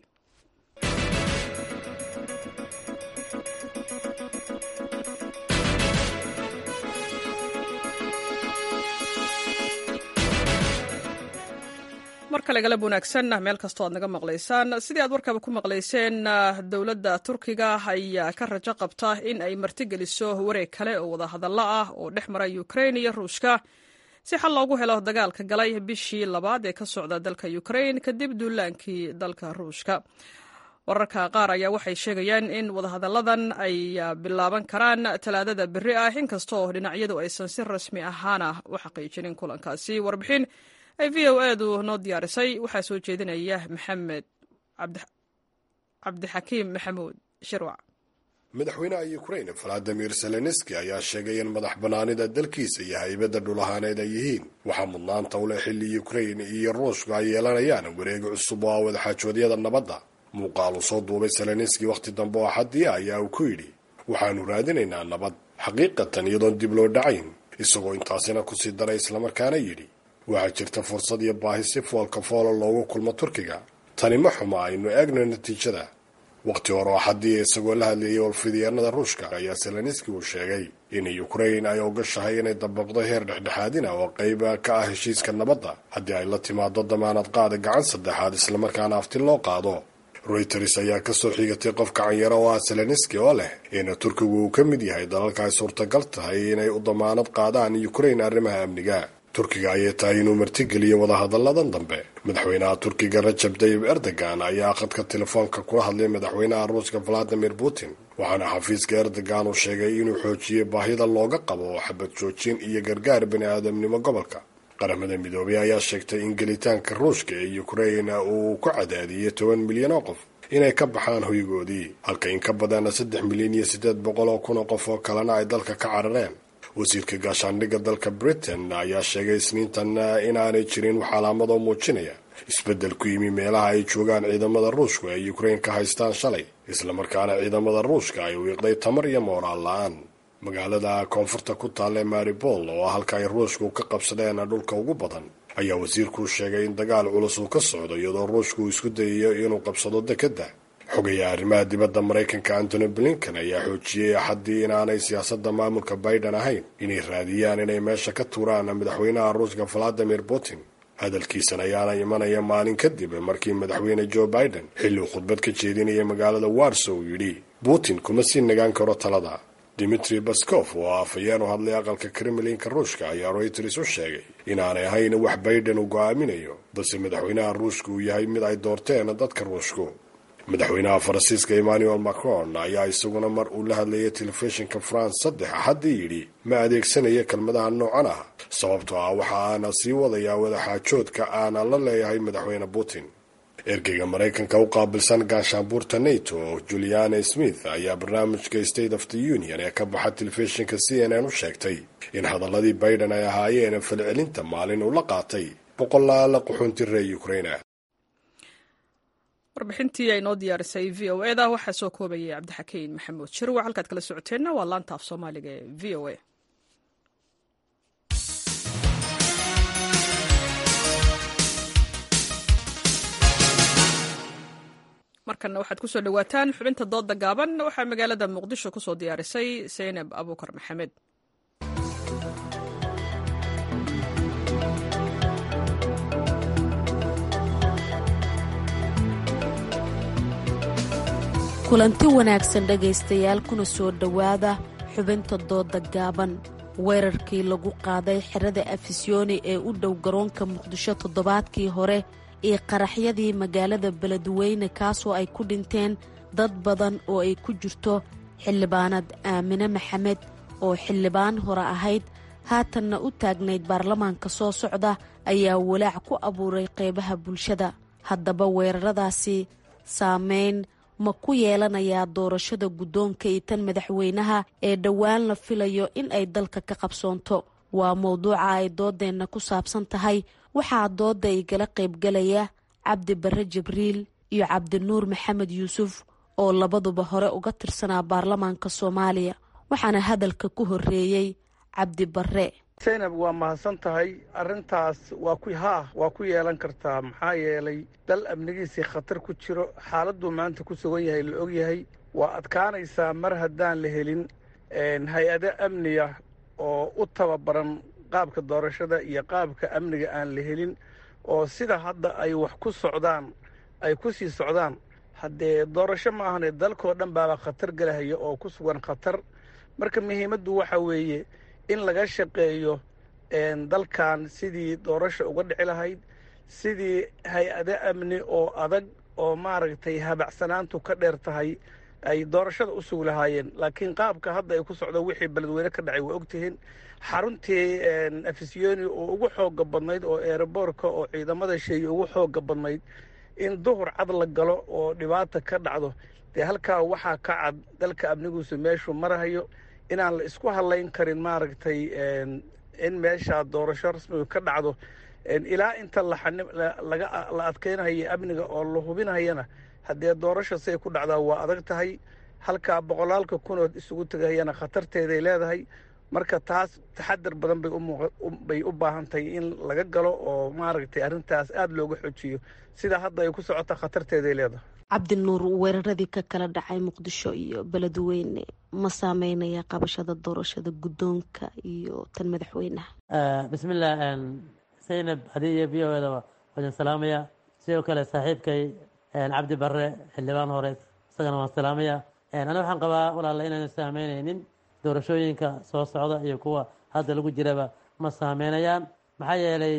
mar kale galab wanaagsan meel kastoo aad naga maqlaysaan sidii aad warkaba ku maqlayseen dowladda turkiga ayaa ka rajo qabta in ay martigeliso wareeg kale oo wadahadallo ah oo dhex mara ukrain iyo ruushka si xal loogu helo dagaalka galay bishii labaad ee ka socda dalka ukrain kadib duulaankii dalka ruushka wararka qaar ayaa waxay sheegayaan in wadahadalladan ay bilaaban karaan talaadada berri ah inkastoo dhinacyadu aysan si rasmi ahaana u xaqiijinin kulankaasi warbixin ay v o edu noo diyaarisay waxaa soo jeedinaya maxamed cabdixakiim maxamuud shirwac madaxweynaha ukrain valadimir zelenski ayaa sheegay in madax bannaanida dalkiisa iyo haybadda dhulahaaneed ay yihiin waxaa mudnaanta u leh xilli ukrain iyo ruushka ay yeelanayaan wareegi cusub oo ah wadaxaajoodyada nabadda muuqaal uu soo duubay zelenski wakhti dambe oo xadii ah ayaa uu ku yidhi waxaannu raadinaynaa nabad xaqiiqatan iyadoon dib loo dhacayn isagoo intaasina kusii daray islamarkaana yidhi waxaa jirta fursad iyo baahi si foolka foola loogu kulmo turkiga tani ma xuma aynu eegno natiijada wakhti hore oo xaddii isagoo la hadlayay olfidyaanada ruushka ayaa zelenski uu sheegay in ukrain ay ogashahay inay dabaqdo heer dhexdhexaadina oo qayba ka ah heshiiska nabadda haddii ay la timaado damaanad qaada gacan saddexaad islamarkaana afti loo qaado reuters ayaa kasoo xigatay qof kacanyaro oo ah zelenski oo leh in turkigu uu ka mid yahay dalalka ay suurtagal tahay inay u damaanad qaadaan ukrain arrimaha amniga turkiga ayay tahay inuu martigeliyo wadahadalladan dambe madaxweynaha turkiga rajab tayib erdogan ayaa khadka telefoonka kula hadlay madaxweynaha ruuska valadimir putin waxaana xafiiska erdogan uu sheegay inuu xoojiyey baahida looga qabo xabad joojin iyo gargaar bani aadamnimo gobolka qaramada midoobay ayaa sheegtay in gelitaanka ruushka ee ukrain uu ku cadaadiyey toban milyan oo qof inay ka baxaan hoygoodii halka in ka badanna saddex milyan iyo siddeed boqol oo kun oo qof oo kalena ay dalka ka carareen wasiirka gaashaandhigga dalka britain ayaa sheegay isniintan inaanay jirin wax calaamadoo muujinaya isbeddel ku yimi meelaha ay joogaan ciidamada ruushku ee ukrain ka haystaan shalay islamarkaana ciidamada ruushka ay wiiqday tamar iyo mooraal la-aan magaalada koonfurta ku taalla maribol oo ah halka ay ruushku ka qabsadeen dhulka ugu badan ayaa wasiirku sheegay in dagaal culus uu ka socdo iyadoo ruushku uu isku dayayo inuu qabsado dekedda xogaya arrimaha dibadda maraykanka antony blinken ayaa xoojiyey axaddii inaanay siyaasadda maamulka biden ahayn inay raadiyaan inay meesha ka tuuraan madaxweynaha ruushka valadimir putin hadalkiisan ayaana imanaya maalin kadib markii madaxweyne joe biden xilli uu khudbad ka jeedinaya magaalada warso uu yidhi putin kuma sii nagaan karo talada dimitri baskof oo afhayeen u hadlay aqalka kremlinka ruushka ayaa reuters u sheegay inaanay ahayn wax biden uu go'aaminayo balse madaxweynaha ruushka uu yahay mid ay doorteen dadka ruushku madaxweynaha faransiiska emmanuel macron ayaa isaguna mar uu la hadlayay telefishinka france saddex axaddii yidhi ma adeegsanaya kelmadaha noocan ah sababtoo ah waxa aana sii wadayaa wadaxaajoodka aana la leeyahay madaxweyne putin ergeyga maraykanka u qaabilsan gaashaanbuurta nato juliana smith ayaa barnaamijka state of the union ee ka baxa telefishinka c n n u sheegtay in hadaladii biden ay ahaayeen falcelinta maalin uu la qaatay boqolaala quxunti reer ukraina warbixintii ay noo diyaarisay v o eda waxaa soo koobayay cabdixakiin maxamuud shirwac halkaad kala socoteenna waa laanta af soomaaliga ee v o a markanna waxaad kusoo dhawaataan xubinta dooda gaaban waxaa magaalada muqdisho kusoo diyaarisay seynab abuukar maxamed kulanti wanaagsan dhegaystayaal kuna soo dhowaada xubinta dooda gaaban weerarkii lagu qaaday xerada afisyooni ee u dhow garoonka muqdisho toddobaadkii hore iyo qaraxyadii magaalada beledweyne kaasoo ay ku dhinteen dad badan oo ay ku jirto xildhibaanad aamine maxamed oo xildhibaan hore ahayd haatanna u taagnayd baarlamaanka soo socda ayaa walaac ku abuuray qeybaha bulshada haddaba weeraradaasi saameyn ma ku yeelanayaa doorashada guddoonka iyo tan madaxweynaha ee dhowaan la filayo in ay dalka ka qabsoonto waa mowduuca ay doodeenna ku saabsan tahay waxaa doodda igala qaybgalaya cabdi barre jibriil iyo cabdinuur maxamed yuusuf oo labaduba hore uga tirsanaa baarlamaanka soomaaliya waxaana hadalka ku horreeyey cabdi barre zaynab waa mahadsan tahay arrintaas waa ku haa waa ku yeelan kartaa maxaa yeelay dal amnigiisii khatar ku jiro xaaladuu maanta ku sugan yahay la ogyahay waa adkaanaysaa mar haddaan la helin hay-ado amniga oo u tababaran qaabka doorashada iyo qaabka amniga aan la helin oo sida hadda ay wax ku socdaan ay ku sii socdaan haddee doorasho ma ahane dalkoo dhan baaba khatar gelahaya oo ku sugan khatar marka muhiimaddu waxa weeye in laga shaqeeyo dalkan sidii doorasha uga dhici lahayd sidii hay-ado amni oo adag oo maaragtay habacsanaantu ka dheer tahay ay doorashada u sugi lahaayeen laakiin qaabka hadda ay ku socdo wixii beledweyne ka dhacay waa ogtihiin xaruntii afisyooni oo ugu xooga badnayd oo eeraboorka oo ciidamada sheeye ugu xooga badnayd in duhur cad la galo oo dhibaata ka dhacdo dee halkaa waxaa ka cad dalka amniguusu meeshuu marahayo inaan la isku hadlayn karin maaragtay in meesha doorasho rasmiga ka dhacdo ilaa inta la adkeynayo amniga oo la hubinayana haddee doorasho say ku dhacdaa waa adag tahay halkaa boqolaalka kunood isugu tegahayana khatarteeday leedahay marka taas taxadar badan bay u baahan tahay in laga galo oo maaragtay arrintaas aada looga xojiyo sida hadda ay ku socota khatarteeday leedahay cabdinuur weeraradii ka kala dhacay muqdisho iyo beledweyne ma saameynaya qabashada doorashada guddoonka iyo tan madaxweynaha bismillah zaynab hadii iyo v o eda waadin salaamaya sidoo kale saaxiibkay cabdi barre xildhibaan hore isagana waan salaamaya aniga waxaan qabaa walaala inaynu saameynaynin doorashooyinka soo socda iyo kuwa hadda lagu jiraba ma saameynayaan maxaa yeelay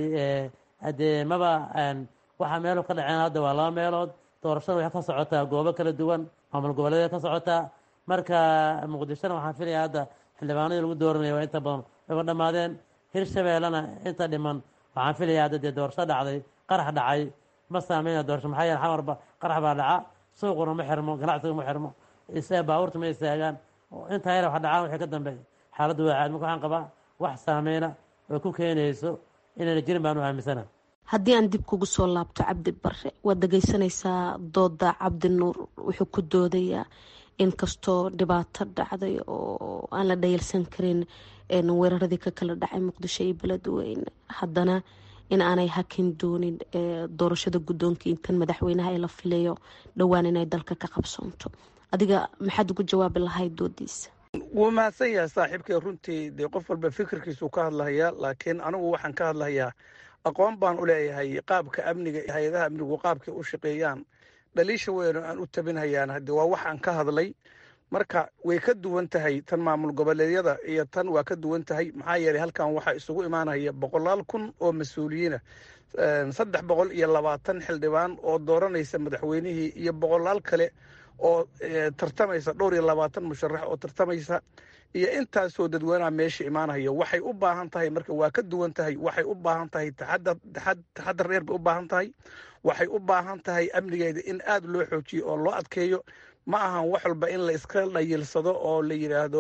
hadee maba waxaa meelu ka dhaceen hadda waa laba meelood doorashada waxay ka socotaa goobo kala duwan maamul goboleeday ka socotaa marka muqdishona waxaan filaya hadda xildhibaanadii lagu dooranaya waa inta badan wayba dhammaadeen hirshabeellena inta dhiman waxaan filaya hadda dee doorasho dhacday qarax dhacay ma saameynaya doorasho maxaa yeele xamarba qarax baa dhaca suuquna ma xirmo ganacsiga ma xirmo baabuurta ma istaagaan intaa yar wax dhacaan wixii ka dambeeya xaaladdu waa caad marka waxaan qabaa wax saameyna oo ku keenayso inayna jirin baanu aaminsana haddii aan dib kugu soo laabto cabdi barre waad dhegeysanaysaa dooda cabdinuur wuxuu ku doodayaa inkastoo dhibaato dhacday oo aan la dhayalsan karin weeraradii ka kala dhacay muqdisho iyo beledweyne haddana in aanay hakin doonin doorashada guddoonka intan madaxweynaha ee la filayo dhowaan inay dalka ka qabsoonto adiga maxaad ugu jawaabi lahayd doodiisa wuu mahadsan yahay saaxiibkay runtii dee qof walba fikirkiisuu ka hadlahayaa laakiin anigu waxaan ka hadlahayaa aqoon baan u leeyahay qaabka amniga hay-adaha amnigu qaabkay u shaqeeyaan dhaliisha weyno aan u tabinhayaan hadde waa waxaan ka hadlay marka way ka duwan tahay tan maamul goboleedyada iyo tan waa ka duwan tahay maxaa yeelay halkan waxaa isugu imaanaya boqolaal kun oo mas-uuliyiina saddex boqol iyo labaatan xildhibaan oo dooranaysa madaxweynihii iyo boqolaal kale oo tartamaysa dhowr iyo labaatan musharax oo tartamaysa iyo intaasoo dadweynaha meesha imaanaya waxay u baahan tahay marka waa ka duwan tahay waxay u baahan tahay taxadar dheer bay u baahan tahay waxay u baahan tahay amnigeeda in aada loo xoojiyo oo loo adkeeyo ma ahan wax walba in la iska dhayilsado oo la yidhaahdo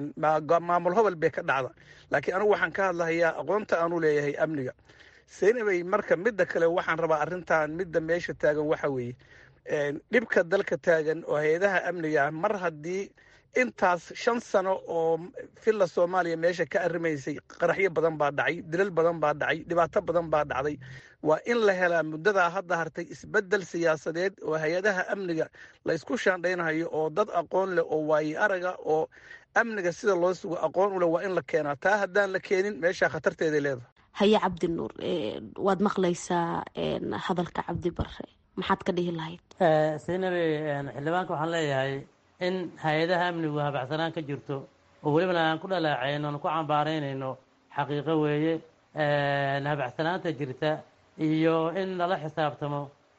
maamul hobol bay ka dhacda laakiin anigu waxaan ka hadlahayaa aqoonta aanu leeyahay amniga seynabay marka midda kale waxaan rabaa arrintan midda meesha taagan waxa weeye dhibka dalka taagan oo hay-adaha amniga ah mar haddii intaas shan sano oo villa soomaaliya meesha ka arrimaysay qaraxyo badan baa dhacay dilal badan baa dhacay dhibaato badan baa dhacday waa in la helaa muddadaa hadda hartay isbeddel siyaasadeed oo hay-adaha amniga la isku shaandhaynayo oo dad aqoon leh oo waaye araga oo amniga sida loo sugo aqoon u leh waa in la keenaa taa haddaan la keenin meeshaa khatarteeday leedahay haye cabdi nuur waad maqlaysaa hadalka cabdi bare maxaad ka dhihi lahayd saynabi xildhibaanka waxaan leeyahay in hay-adaha amnigu habacsanaan ka jirto oo welibana aan ku dhaleecayno aan ku cambaaraynayno xaqiiqo weeye habacsanaanta jirta iyo in lala xisaabtamo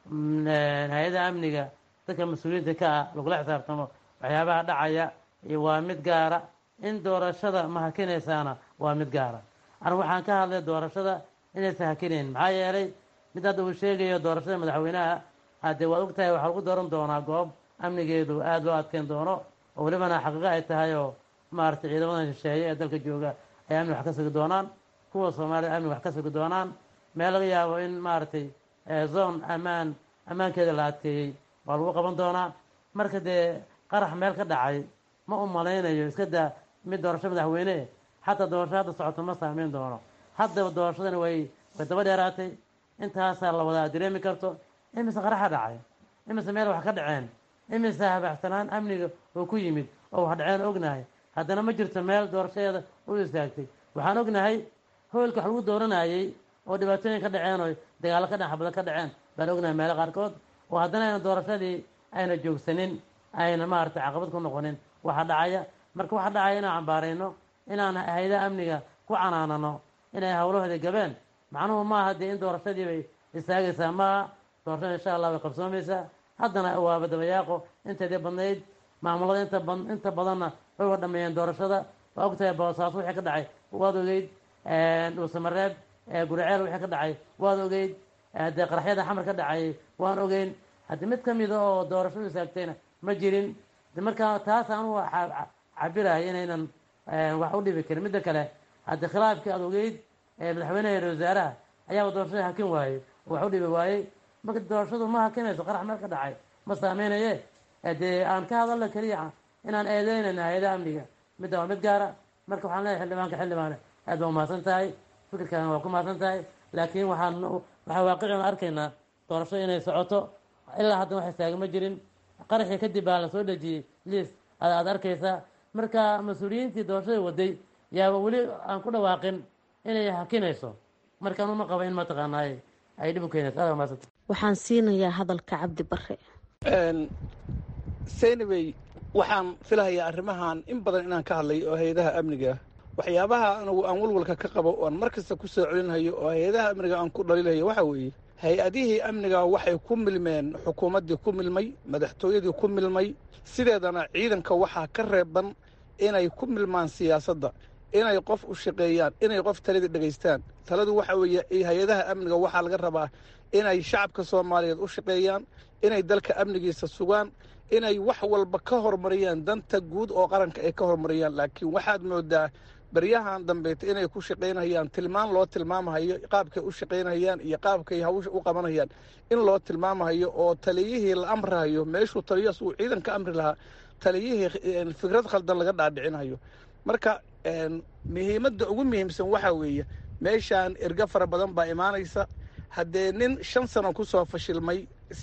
hay-adaha amniga dadka mas-uuliyiinta ka ah lagula xisaabtamo waxyaabaha dhacaya waa mid gaara in doorashada ma hakinaysaana waa mid gaara anigu waxaan ka hadlay doorashada inaysan hakinayn maxaa yeelay mid hadda uu sheegayo doorashada madaxweynaha haddee waad ogtahay waxaa lagu dooran doonaa goob amnigeedu aada loo adkeyn doono oo welibana xaqiiqo ay tahay oo maaragtay ciidamadan shisheeye ee dalka jooga ay amni wax ka sugi doonaan kuwa soomaalida amni wax ka sugi doonaan meel laga yaabo in maaragtay zone ammaan ammaankeeda la adkeeyey waa lagu qaban doonaa marka dee qarax meel ka dhacay ma u malaynayo iska daa mid doorasho madaxweyne xataa doorasho hadda socoto ma saameyn doono haddaba doorashadani way way daba dheeraatay intaasaa la wadaa dareemi karto imise qaraxa dhacay imise meel wax ka dhaceen imise habaxsanaan amniga oo ku yimid oo wax dhaceen ognahay haddana ma jirto meel doorashadeeda u istaagtay waxaan ognahay hoolka wax lagu dooranayey oo dhibaatooyin ka dhaceen oo dagaallo ka dhaxbada ka dhaceen baan ognahay meelo qaarkood oo haddana ayna doorashadii ayna joogsanin ayna maaragtay caqabad ku noqonin waxa dhacaya marka waxa dhacaya inaan cambaarayno inaan hay-adaha amniga ku canaanano inay howlahoodii gabeen macnuhu maaha dee in doorashadii bay istaagaysaa maaha doorashada insha allah way qabsoomaysaa haddana waaba dabayaaqo inteedii badnayd maamulada inta ba inta badanna way wa dhameeyeen doorashada waa ogtahay boosaaso wixii ka dhacay waad ogeyd dhuusamareeb guriceel wixii ka dhacay waad ogeyd dee qaraxyada xamar ka dhacayay waan ogeyn haddii mid ka mida oo doorashadu istaagtayna ma jirin de markaa taas anugu cabirahay inaynan wax u dhibi karin midda kale haddii khilaafkii aad ogeyd madaxweynaha ra wasaaraha ayaaba doorashada hakin waayey oo wax u dhibi waayey marka doorashadu ma hakinayso qarax meel ka dhacay ma saameynaye dee aan ka hadalna keliya inaan eedeynayna hay-adaha amniga midda waa mid gaara marka waxaan leeyahay xildhibaanka xildhibaane aad baa umahadsan tahay fikirkaana waa ku mahadsan tahay laakiin waxaan waxaa waaqician arkaynaa doorashada inay socoto ilaa haddana wax istaaga ma jirin qaraxii kadib baa la soo dhejiyey liis aad arkaysaa marka mas-uuliyiintii doorashada waday yaaba weli aan ku dhawaaqin inay hakinayso markaan uma qaba in mataqaanaa ay dhib u keenayso aad umahadsanta waxaan siinayaa hadalka cabdi bare seynabey waxaan filahayaa arrimahan in badan inaan ka hadlay oo hay-adaha amniga waxyaabaha anigu aan walwalka ka qabo oan mar kasta ku soo celinhayo oo hay-adaha amniga aan ku dhaliilhayo waxaa weeye hay-adihii amniga waxay ku milmeen xukuumaddii ku milmay madaxtooyadii ku milmay sideedana ciidanka waxaa ka reeban inay ku milmaan siyaasadda inay qof u shaqeeyaan inay qof talada dhegaystaan taladu waxa weeye hay-adaha amniga waxaa laga rabaa inay shacabka soomaaliyeed u shaqeeyaan inay dalka amnigiisa sugaan inay wax walba ka horumariyaan danta guud oo qaranka ay ka horumariyaan laakiin waxaad moodaa baryahan dambeeta inay ku shaqaynayaan tilmaan loo tilmaamahayo qaabkay u shaqaynayaan iyo qaabkay hawsha u qabanayaan in loo tilmaamahayo oo taliyihii la amrahayo meeshuu taliyaas uu ciidan ka amri lahaa taliyihii fikrad khaldan laga dhaadhicinayo marka muhiimadda ugu muhiimsan waxaa weeye meeshaan erga fara badan baa imaanaysa haddee nin shan sano kusoo fashilmay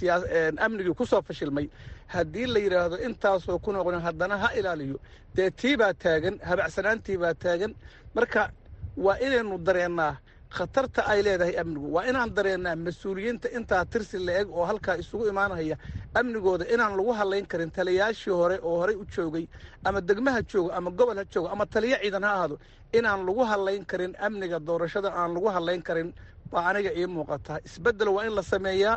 amnigii kusoo fashilmay haddii la yidhaahdo intaasoo ku noqon haddana ha ilaaliyo dee tii baa taagan habacsanaantii baa taagan marka waa inaynu dareennaa khatarta ay leedahay amnigu waa inaan dareennaa mas-uuliyiinta intaa tirsi la-eg oo halkaa isugu imaanaya amnigooda inaan lagu hadlayn karin taliyaashii hore oo horey u joogay ama degmaha joogo ama gobol ha joogo ama taliyo ciidan ha ahaado inaan lagu hadlayn karin amniga doorashada aan lagu hadlayn karin baa aniga ii muuqataa isbeddel waa in la sameeyaa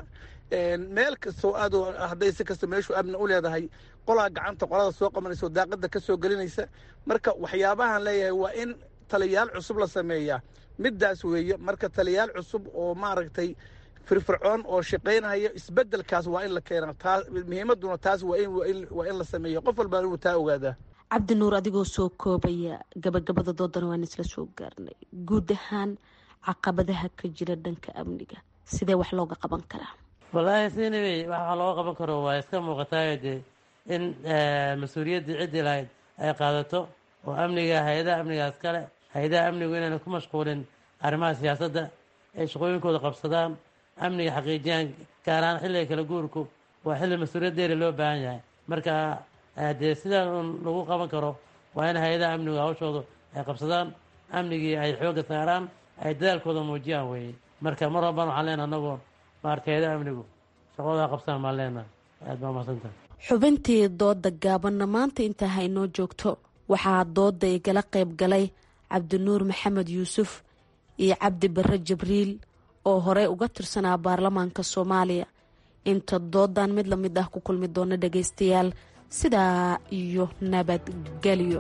meel kastoo aad hadday si kasta meeshu amni u leedahay qolaa gacanta qolada soo qabanaysa oo daaqada ka soo gelinaysa marka waxyaabahan leeyahay waa in taliyaal cusub la sameeyaa middaas weeye marka taliyaal cusub oo maaragtay firfircoon oo shaqaynaya isbeddelkaas waa in la keenaa taa muhiimadduna taas waa in waa in la sameeya qof walbaa inuu taa ogaadaa cabdi nuur adigoo soo koobaya gabagabada doodana waan isla soo gaarnay guud ahaan caqabadaha ka jira dhanka amniga sidee wax looga qaban karaa wallaahi sinawey waxa looga qaban karo waa iska muuqataayo dee in mas-uuliyaddii ciddii lahayd ay qaadato oo amniga hay-adaha amnigaas kale hay-adaha amnigu inayna ku mashquulin arrimaha siyaasadda ay shaqooyinkooda qabsadaan amniga xaqiijiyaan gaar ahaan xilliga kala guurku waa xilli mas-uuliyad dheeri loo baahan yahay marka dee sidaa un lagu qaban karo waa in hay-adaha amnigu hawshoodu ay qabsadaan amnigii ay xoogga saaraan ay dadaalkooda muujiyaan weeye marka mar walbana waxaan leenaha anagoo maarata hay-adaha amnigu shaqadooda qabsaan baan leenaha aad baa mahadsantaha xubintii dooda gaabanna maanta intaa haynoo joogto waxaa dooda igala qayb galay cabdinuur maxamed yuusuf iyo cabdi barre jibriil oo horey uga tirsanaa baarlamaanka soomaaliya inta doodan mid la mid ah ku kulmi doona dhagaystayaal sidaa iyo nabadgelyo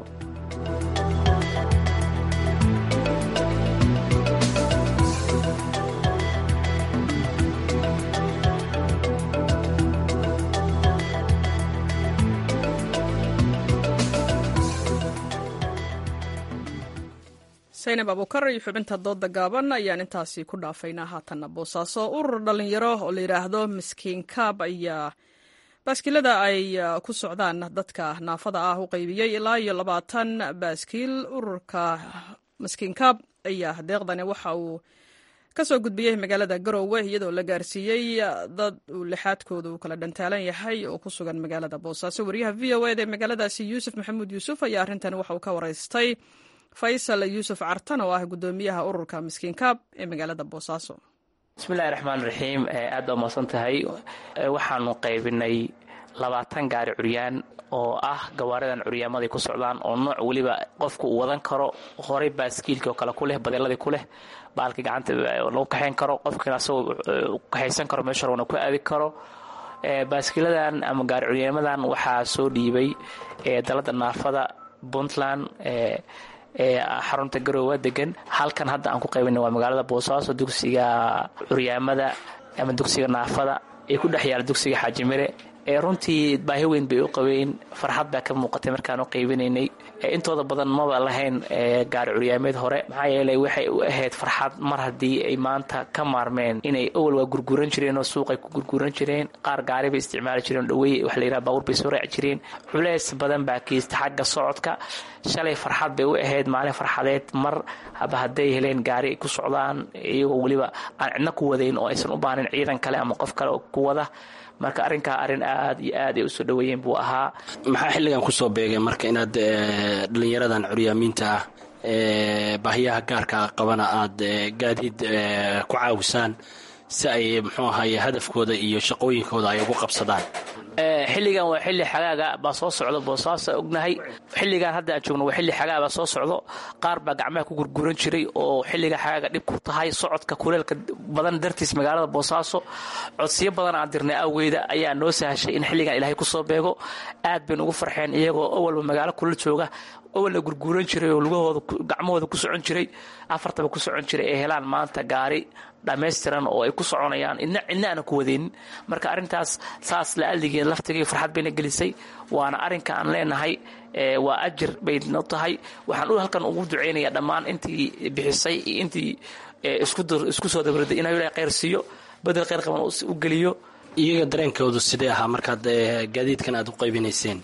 saynab abukar iyo xubinta dooda gaaban ayaan intaasi ku dhaafaynaa haatanna boosaaso urur dhalinyaro oo la yidhaahdo miskiin kaab ayaa baaskiilada ay ku socdaan dadka naafada ah u qaybiyey ilaa iyo labaatan baaskiil ururka miskiin kaab ayaa deeqdani waxa uu ka soo gudbiyey magaalada garowe iyadoo la gaarsiiyey dad uu lixaadkooda uu kala dhantaalan yahay oo ku sugan magaalada boosaaso wariyaha v o eda ee magaaladaasi yuusuf maxamuud yuusuf ayaa arrintan waxa uu ka waraystay faysal yuusuf cartan oo ah gudoomiyaha ururka miskiin kaab ee magaalada boosaaso bismillahi raxmaan raxiim aad baa mahadsan tahay waxaanu qaybinay labaatan gaari curyaan oo ah gawaaridan curyaamaday ku socdaan oo nooc weliba qofku uu wadan karo horey baaskiilkii oo kale ku leh badeeladii ku leh baalkii gacanta lagu kaxayn karo qofkiina asagoo kaxaysan karo meesha rabana ku aadi karo baaskiiladan ama gaari curyaamadan waxaa soo dhiibay dalada naafada puntland ee xarunta garoowa degan halkan hadda aan ku qaybina waa magaalada boosaaso dugsiga curyaamada ama dugsiga naafada ee ku dhex yaala dugsiga xaajimire ee runtii baahi weyn bay u qabeen farxad baa ka muuqatay markaan u qaybinaynay intooda badan maba lahayn gaari curyaameed hore maxaa yeelay waxay u ahayd farxad mar haddii ay maanta ka maarmeen inay awal waa gurguuran jireen oo suuqay ku gurguuran jireen qaar gaari bay isticmaali jireen dhawey waxa la yidhaha baabuur bay soo raaci jireen culeys badan baa kiista xagga socodka shalay farxad bay u ahayd maalin farxadeed mar haba hadday heleen gaari ay ku socdaan iyagoo weliba aan cidna ku wadayn oo aysan u baanin ciidan kale ama qof kale oo ku wada marka arrinkaa arrin aad iyo aad ay usoo dhoweeyeen buu ahaa maxaa xilligan kusoo beegay marka inaad dhallinyaradan curyaamiinta ah baahiyaha gaarka qabana aad gaadiid ku caawisaan si ay muxuu ahaye hadafkooda iyo shaqooyinkooda ay ugu qabsadaan xilligan waa xilli xagaaga baa soo socdo boosaaso ognahay xilligan hadda aan joogno waa xilli xagaa baa soo socdo qaar baa gacmaha ku gurguran jiray oo xilliga xagaaga dhib ku tahay socodka kuleelka badan dartiis magaalada boosaaso codsiyo badan aan dirnay awgeeda ayaa noo sahashay in xilligan ilaahay kusoo beego aad baynu ugu farxeen iyagoo awalba magaalo kulal jooga awalna gurguuran jiray oo lugahooda gacmahooda ku socon jiray afartaba ku socon jiray ay helaan maanta gaari dhammaystiran oo ay ku soconayaan idna cidna aana ku wadaynin marka arrintaas saas la aldigeed laftigii farxad bayna gelisay waana arrinka aan leenahay waa ajir bayno tahay waxaan u halkan ugu ducaynayaa dhammaan intii bixisay iyo intii isku soo dabraday inuu ilahay khayr siiyo bedel khayr qaban u geliyo iyaga dareenkoodu sidee ahaa markaad gaadiidkan aad u qaybinayseen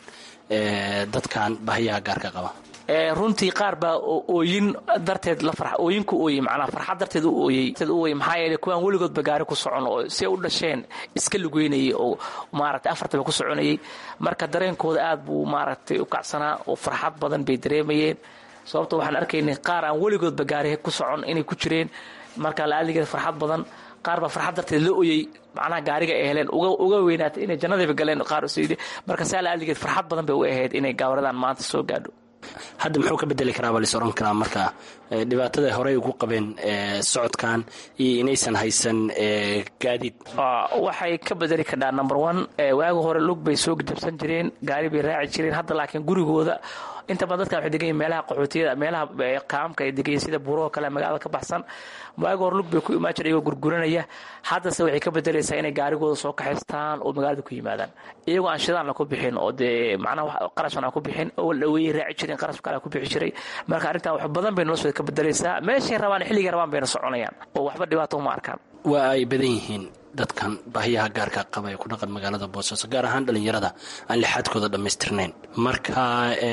dadkan bahiyaha gaarka qaba runtii qaar baa ooyin darteed la ooyinku ooyey macnaa farxad darteed u ooyey u ooyey maxaa yeelay kuwaan weligoodba gaari ku socon oo si ay u dhasheen iska lugeynayay oo maaragtay afartaba ku soconayay marka dareenkooda aad buu maaragtay u kacsanaa oo farxad badan bay dareemayeen sababto waxaan arkaynay qaar aan weligoodba gaari ku socon inay ku jireen marka la-aaligeed farxad badan qaar baa farxad darteed la oyey macnaha gaariga ay heleen uga weynaatay inay jannadayba galeen qaar marka saa la-aaligeed farxad badan bay u ahayd inay gaawaradan maanta soo gaadho hadda muxuu ka bedeli karaa baa lais oran karaa marka dhibaatada horey ugu qabeen socodkan iyo inaysan haysan gaadiid waxay ka bedeli kardhaa number one waagi hore lug bay soo jabsan jireen gaari bay raaci jireen hadda laakiin gurigooda inta badan dadkan waxay degan yihin meelaha qaxootiyada meelaha kaamka ay degan yihin sida buuroo kale magaalada ka baxsan waagi hore lug bay ku imaan jira iyagoo gurguranaya haddase waxay ka bedelaysaa inay gaarigooda soo kaxaystaan oo magaalada ku yimaadaan iyagoo aan shidaanna ku bixin oo dee macnaha qarashana ku bixin oo dhaweeyey raaci jireen qarash kale ku bixi jiray marka arrintan wax badan bay noloshooda ka bedelaysaa meeshay rabaan xilligay rabaan bayna soconayaan oo waxba dhibaato uma arkaan waa ay badan yihiin dadkan baahiyaha gaarka qaba ee ku dhaqan magaalada boosaaso gaar ahaan dhallinyarada aan lixaadkooda dhammaystirnayn marka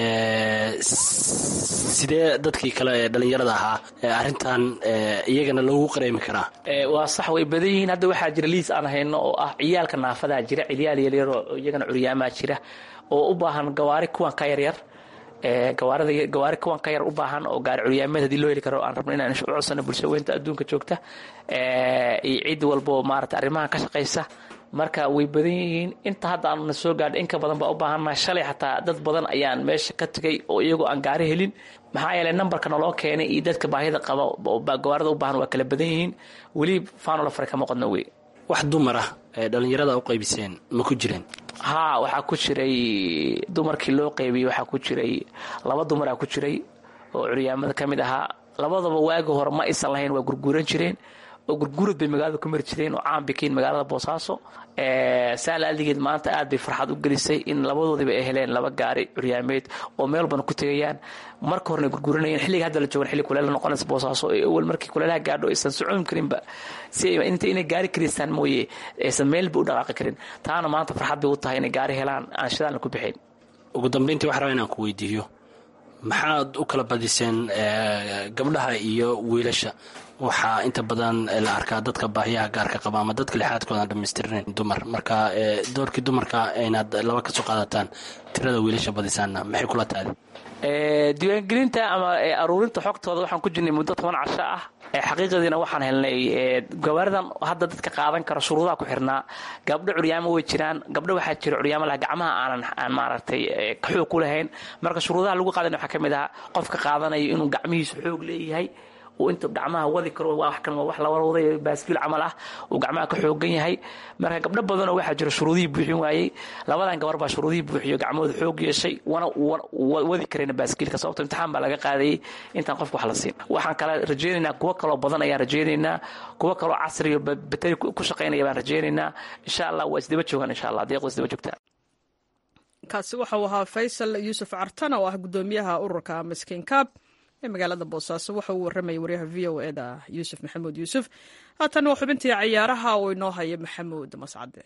sidee dadkii kale ee dhallinyarada ahaa arrintan iyagana loogu qareemi karaa waa sax way badan yihiin hadda waxaa jira liis aan hayno oo ah ciyaalka naafadaa jira cilyaal yaryaroo iyagana curyaamaa jira oo u baahan gawaari kuwan ka yaryar gawaarida gawaari kuwan ka yar u baahan oo gaari curyaameed hadii loo heli karo aan rabno inaan u codsano bulsho weynta adduunka joogta iyo cid walbo maarata arrimahan ka shaqaysa marka way badan yihiin inta hadda aanna soo gaadha in ka badan baa u baahannahay shalay xataa dad badan ayaan meesha ka tegay oo iyagoo aan gaari helin maxaa yeelay nambarka naloo keenay iyo dadka baahida qaba gawaarida u baahan waa kala badan yihiin weli faanola fare kama qodno wey wax dumar ah ee dhallinyarada u qaybiseen ma ku jireen haa waxaa ku jiray dumarkii loo qaybiyey waxaa ku jiray laba dumaraa ku jiray oo curyaamada ka mid ahaa labadaba waagi hore ma aysan lahayn waa gurguuran jireen oo gurgurad bay magaalada ku mari jireen oo caan bikiin magaalada boosaaso saa laaligeed maanta aad bay farxad u gelisay in labadoodiba ay heleen laba gaari curyaameed oo meel walbana ku tegayaan marka horena gurguranayeen xilliga hadda la joogan xilli kuleel noqonaysa boosaaso ee awal markii kuleelaha gaadho aysan socon karinba si inta inay gaari karaystaan mooye aysan meelba u dhaqaaqi karin taana maanta farxad bay u tahay inay gaari helaan aan shidaalna ku bixin ugu dambayntii wax raba inaan ku weydiiyo maxaad u kala badiseen gabdhaha iyo wiilasha waxaa inta badan la arkaa dadka baahiyaha gaarka qaba ama dadka lixaadkoodan dhamaystirnayn dumar marka doorkii dumarka inaad laba kasoo qaadataan tirada wiilasha badisaanna maxay kula taadi diiwaangelinta ama aruurinta xogtooda waxaan ku jirnay muddo toban casho ah xaqiiqadiina waxaan helnay gawaaridan hadda dadka qaadan kara shuruudaha ku xirnaa gabdho curyaamo way jiraan gabdho waxaa jira curyaamo laha gacmaha aanan aan maaragtay xoog ku lahayn marka shuruudaha lagu qaadan waxaa ka mid ah qofka qaadanayo inuu gacmihiisu xoog leeyahay uu inta gacmaha wadi karo wax kan waa wax lawada waday baaskiil camal ah uu gacmaha ka xoogan yahay marka gabdho badanoo waxaa jira shuruudihii buuxin waayey labadan gabar baa shuruudihii buuxiyo gacmahooda xoog yeeshay wana wadi karayna baaskiilka sababto imtixaan baa laga qaadayay intaan qofka wax la siin waxaan kale rajaynaynaa kuwo kaloo badan ayaan rajaynaynaa kuwo kaloo casriyo bateri ku shaqaynaya baan rajaynaynaa insha allah waa isdaba joogaan insha allah deeqda isdaba joogtaa kaasi waxau ahaa faysal yuusuf cartan oo ah gudoomiyaha ururka miskiin kaab ee magaalada boosaaso waxa uu warramayay waryaha v o eda yuusuf maxamuud yuusuf haatan waa xubintii cayaaraha oo inoo haya maxamuud mascade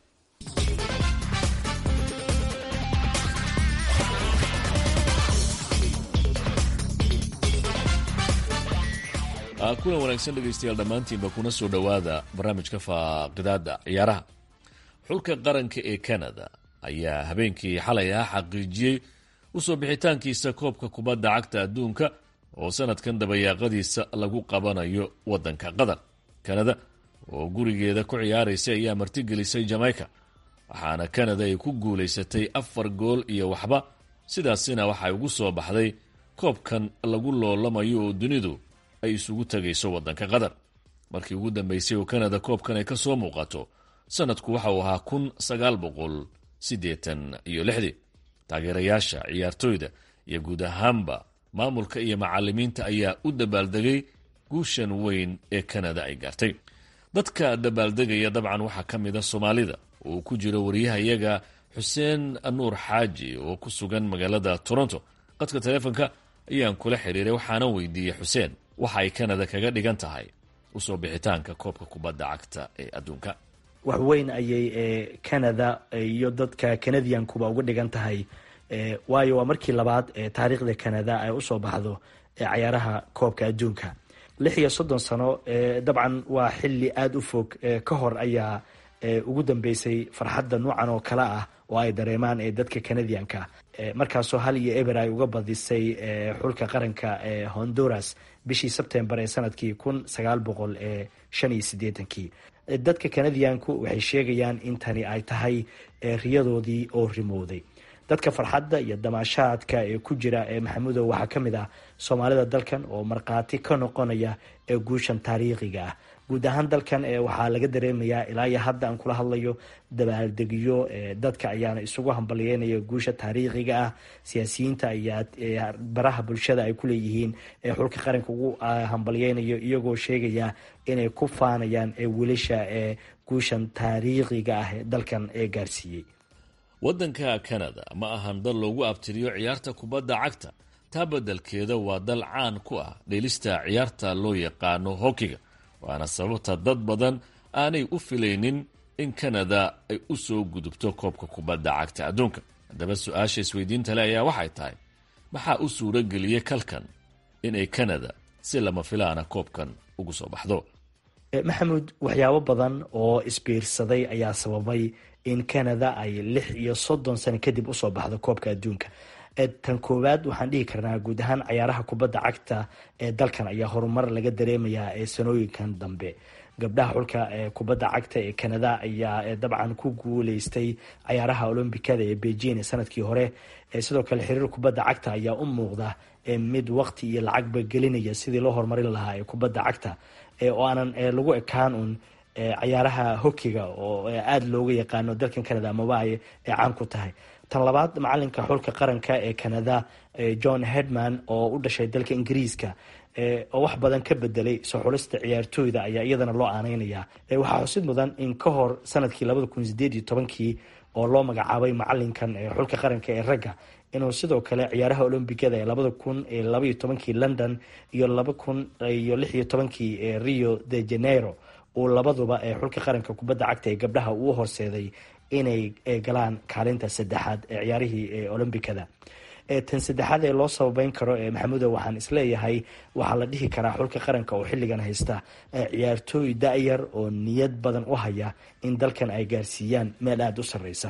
kulan wanaagsan dhegaystayaal dhammaantiinba kuna soo dhowaada barnaamijka faaqidaada ciyaaraha xulka qaranka ee canada ayaa habeenkii xalay ah xaqiijiyey usoo bixitaankiisa koobka kubadda cagta adduunka oo sanadkan dabayaaqadiisa lagu qabanayo waddanka qatar kanada oo gurigeeda ku ciyaaraysa ayaa martigelisay jamaica waxaana kanada ay ku guulaysatay afar gool iyo waxba sidaasina waxay ugu soo baxday koobkan lagu loolamayo oo dunidu ay isugu tegayso waddanka qatar markii ugu dambaysay oo kanada koobkan ay ka soo muuqato sanadku waxa uu ahaa kun sagaal boqol siddeetan iyo lixdii taageerayaasha ciyaartooyda iyo guud ahaanba maamulka iyo macalimiinta ayaa u dabaaldegay guushan weyn ee kanada ay gaartay dadka dabaaldegaya dabcan waxaa ka mid a soomaalida oo ku jiro waryahayaga xuseen nuur xaaji oo ku sugan magaalada toronto qadka taleefonka ayaan kula xiriiray waxaana weydiiyey xuseen waxa ay kanada kaga dhigan tahay usoo bixitaanka koobka kubadda cagta ee adduunka wax weyn ayay canada iyo dadka canadiankuba uga dhigan tahay waayo waa markii labaad ee taariikhda canada ay usoo baxdo cayaaraha koobka adduunka lix iyo soddon sano dabcan waa xili aada u fog ka hor ayaa ugu dambeysay farxadda nuucan oo kale ah oo ay dareemaan dadka canadianka markaasoo hal iyo eber ay uga badisay xulka qaranka honduras bishii sebtembar ee sanadkii kun sagaal boqol shan iyo sideetankii dadka canadianku waxay sheegayaan in tani ay tahay riyadoodii oo rimowday dadka farxadda iyo damaashaadka ee ku jira ee maxamudow waxaa ka mid ah soomaalida dalkan oo markhaati ka noqonaya ee guushan taariikhiga ah guud ahaan dalkan waxaa laga dareemayaa ilaa iyo hadda aan kula hadlayo dabaaldegyo dadka ayaana isugu hambalyeynaya guusha taariikhiga ah siyaasiyiinta ayaa baraha bulshada ay kuleeyihiin xulka qaranka ugu hambalyeynayo iyagoo sheegaya inay ku faanayaan wiilasha ee guushan taariikhiga ah ee dalkan ee gaarsiiyey waddanka kanada ma ahan dal loogu abtiriyo ciyaarta kubadda cagta taa beddelkeeda waa dal caan ku ah dheelista ciyaarta loo yaqaano hokiga waana sababta dad badan aanay u filaynin in kanada ay u soo gudubto koobka kubadda cagta adduunka haddaba su-aasha isweydiinta le ayaa waxay tahay maxaa u suuro geliyey kalkan inay kanada si lama filaana koobkan ugu soo baxdo maxamuud waxyaabo badan oo isbiirsaday ayaa sababay in canada ay lix iyo soddon sano kadib usoo baxdo koobka adduunka tan koowaad waxaan dhihi karnaa guud ahaan cayaaraha kubadda cagta ee dalkan ayaa horumar laga dareemayaa ee sanooyinkan dambe gabdhaha xulka kubadda cagta ee canada ayaa dabcan ku guuleystay cayaaraha olombikada ee beijing sanadkii hore sidoo kale xiriir kubadda cagta ayaa u muuqda mid waqti iyo lacagba gelinaya sidii loo horumarin lahaa ee kubadda cagta oo aanan lagu ekaan un cayaaraha hokiga oo aada looga yaqaano dalkan canada amaba ay caan ku tahay tan labaad macalinka xulka qaranka ee canada john hedman oo u dhashay dalka ingiriiska oo wax badan ka bedelay soo xulista ciyaartooyda ayaa iyadana loo aaneynaya waxaa xusid mudan in ka hor sanadkii labada kun sideed iyo tobankii oo loo magacaabay macalinkan xulka qaranka ee ragga inuu sidoo kale ciyaaraha olombikada ee labada kun labaiyo tobankii london iyo laba kun iyo lix iyo tobankii rio de janeiro uu labaduba ee xulka qaranka kubadda cagta ee gabdhaha uu horseeday inay galaan kaalinta saddexaad ee ciyaarihii olombikada tan saddexaad ee loo sababeyn karo maxamudo waxaan isleeyahay waxaa la dhihi karaa xulka qaranka oo xilligan haysta ciyaartooy da-yar oo niyad badan u haya in dalkan ay gaarsiiyaan meel aada u sareysa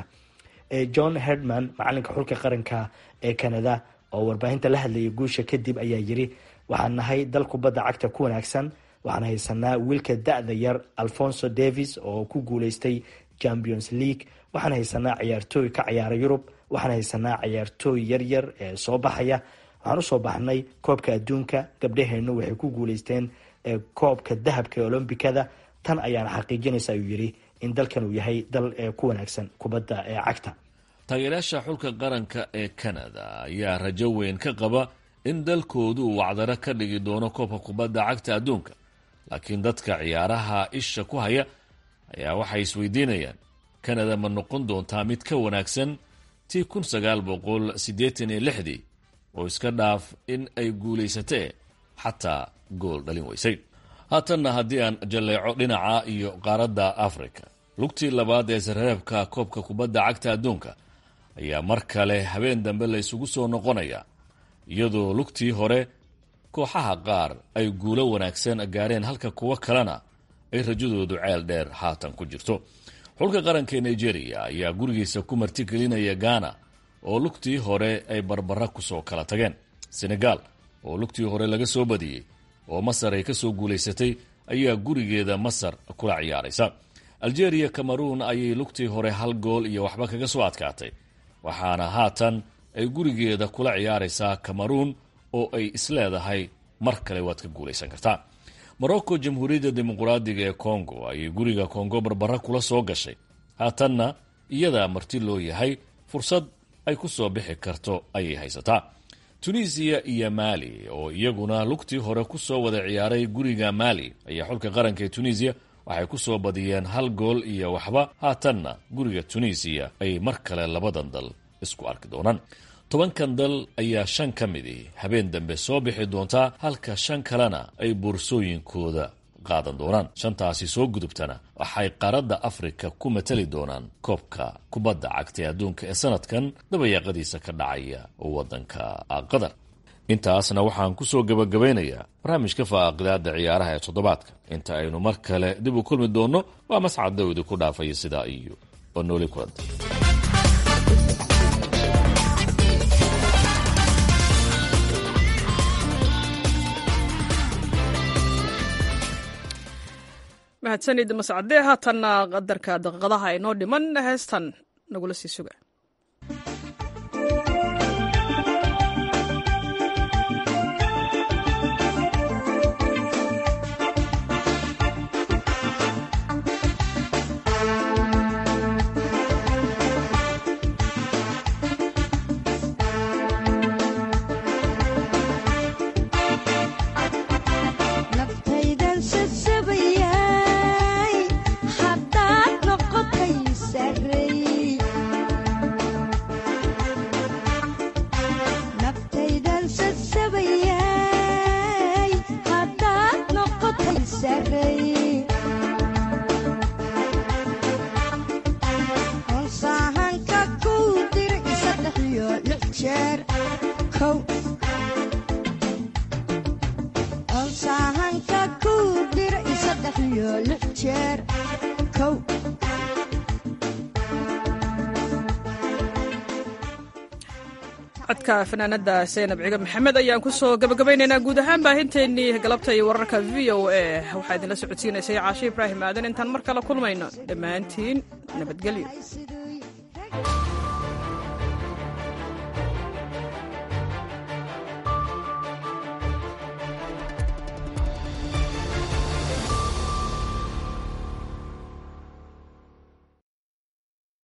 john herdman macalinka xulka qaranka ee canada oo warbaahinta la hadlayay guusha kadib ayaa yiri waxaan nahay dal kubadda cagta ku wanaagsan waxaan haysanaa wiilka da-da yar alfonso davis oo ku guuleystay champions league waxaan haysanaa ciyaartooy ka ciyaara yurub waxaan haysanaa ciyaartooy yaryar ee soo baxaya waxaan usoo baxnay koobka adduunka gabdhaheenu waxay ku guuleysteen koobka dahabka ee olombikada tan ayaana xaqiijinaysa ayuu yiri in dalkan uu yahay dal ku wanaagsan kubadda cagta taageerayaasha xulka qaranka ee canada ayaa rajo weyn ka qaba in dalkoodu uu wacdaro ka dhigi doono koobka kubadda cagta adduunka laakiin dadka ciyaaraha isha ku haya ayaa waxay isweydiinayaan canada ma noqon doontaa mid ka wanaagsan tii kun sagaal boqol siddeetan iyo lixdii oo iska dhaaf in ay guulaysatee xataa gool dhalin weysay haatanna haddii aan jalleeco dhinaca iyo qaaradda africa lugtii labaad ee sarreebka koobka kubadda cagta adduunka ayaa mar kale habeen dambe la isugu soo noqonaya iyadoo lugtii hore kooxaha qaar ay guulo wanaagsan gaareen halka kuwo kalena ay rajadoodu ceel dheer haatan ku jirto xulka qaranka ee nigeria ayaa gurigiisa ku martigelinaya ghana oo lugtii hore ay barbara kusoo kala tageen senegal oo lugtii hore laga soo badiyey oo masar ay kasoo guulaysatay ayaa gurigeeda masar kula ciyaaraysa algeria cameroon ayay lugtii hore hal gool iyo waxba kaga soo adkaatay waxaana haatan ay gurigeeda kula ciyaaraysaa cameroon oo ay isleedahay mar kale waad ka guulaysan kartaa morocco jamhuuriyadda dimuqraadiga ee congo ayay guriga congo barbara kula soo gashay haatanna iyadaa marti loo yahay fursad ay ku soo bixi karto ayay haysataa tunisiya iyo maali oo iyaguna lugtii hore kusoo wada ciyaaray guriga maali ayaa xulka qaranka ee tunisiya waxay ku soo badiyeen hal gool iyo waxba haatanna guriga tunisiya ay mar kale labadan dal isku arki doonaan tobankan dal ayaa shan ka midi habeen dambe soo bixi doontaa halka shan kalena ay boorsooyinkooda qaadan doonaan shantaasi soo gudubtana waxay qaaradda afrika ku matali doonaan koobka kubadda cagta ee adduunka ee sanadkan dabayaaqadiisa ka dhacaya wadanka qatar intaasna waxaan ku soo gabagabaynayaa barnaamijka faaqidaada ciyaaraha ee toddobaadka inta aynu mar kale dib u kulmi doonno waa mascad dawdi ku dhaafaya sidaa iyo oo nooli kulanta mahadsanid mascade haatanna qadarka daqiiqadaha inoo dhiman heestan nagula sii suga codka fanaanada seenab ciga maxamed ayaan kusoo gabagabaynaynaa guud ahaan baahinteennii galabta iyo wararka v o a waxaa idinla socodsiinaysay caashe ibraahim aadan intaan mar kale kulmayno dhammaantiin nabadgelyo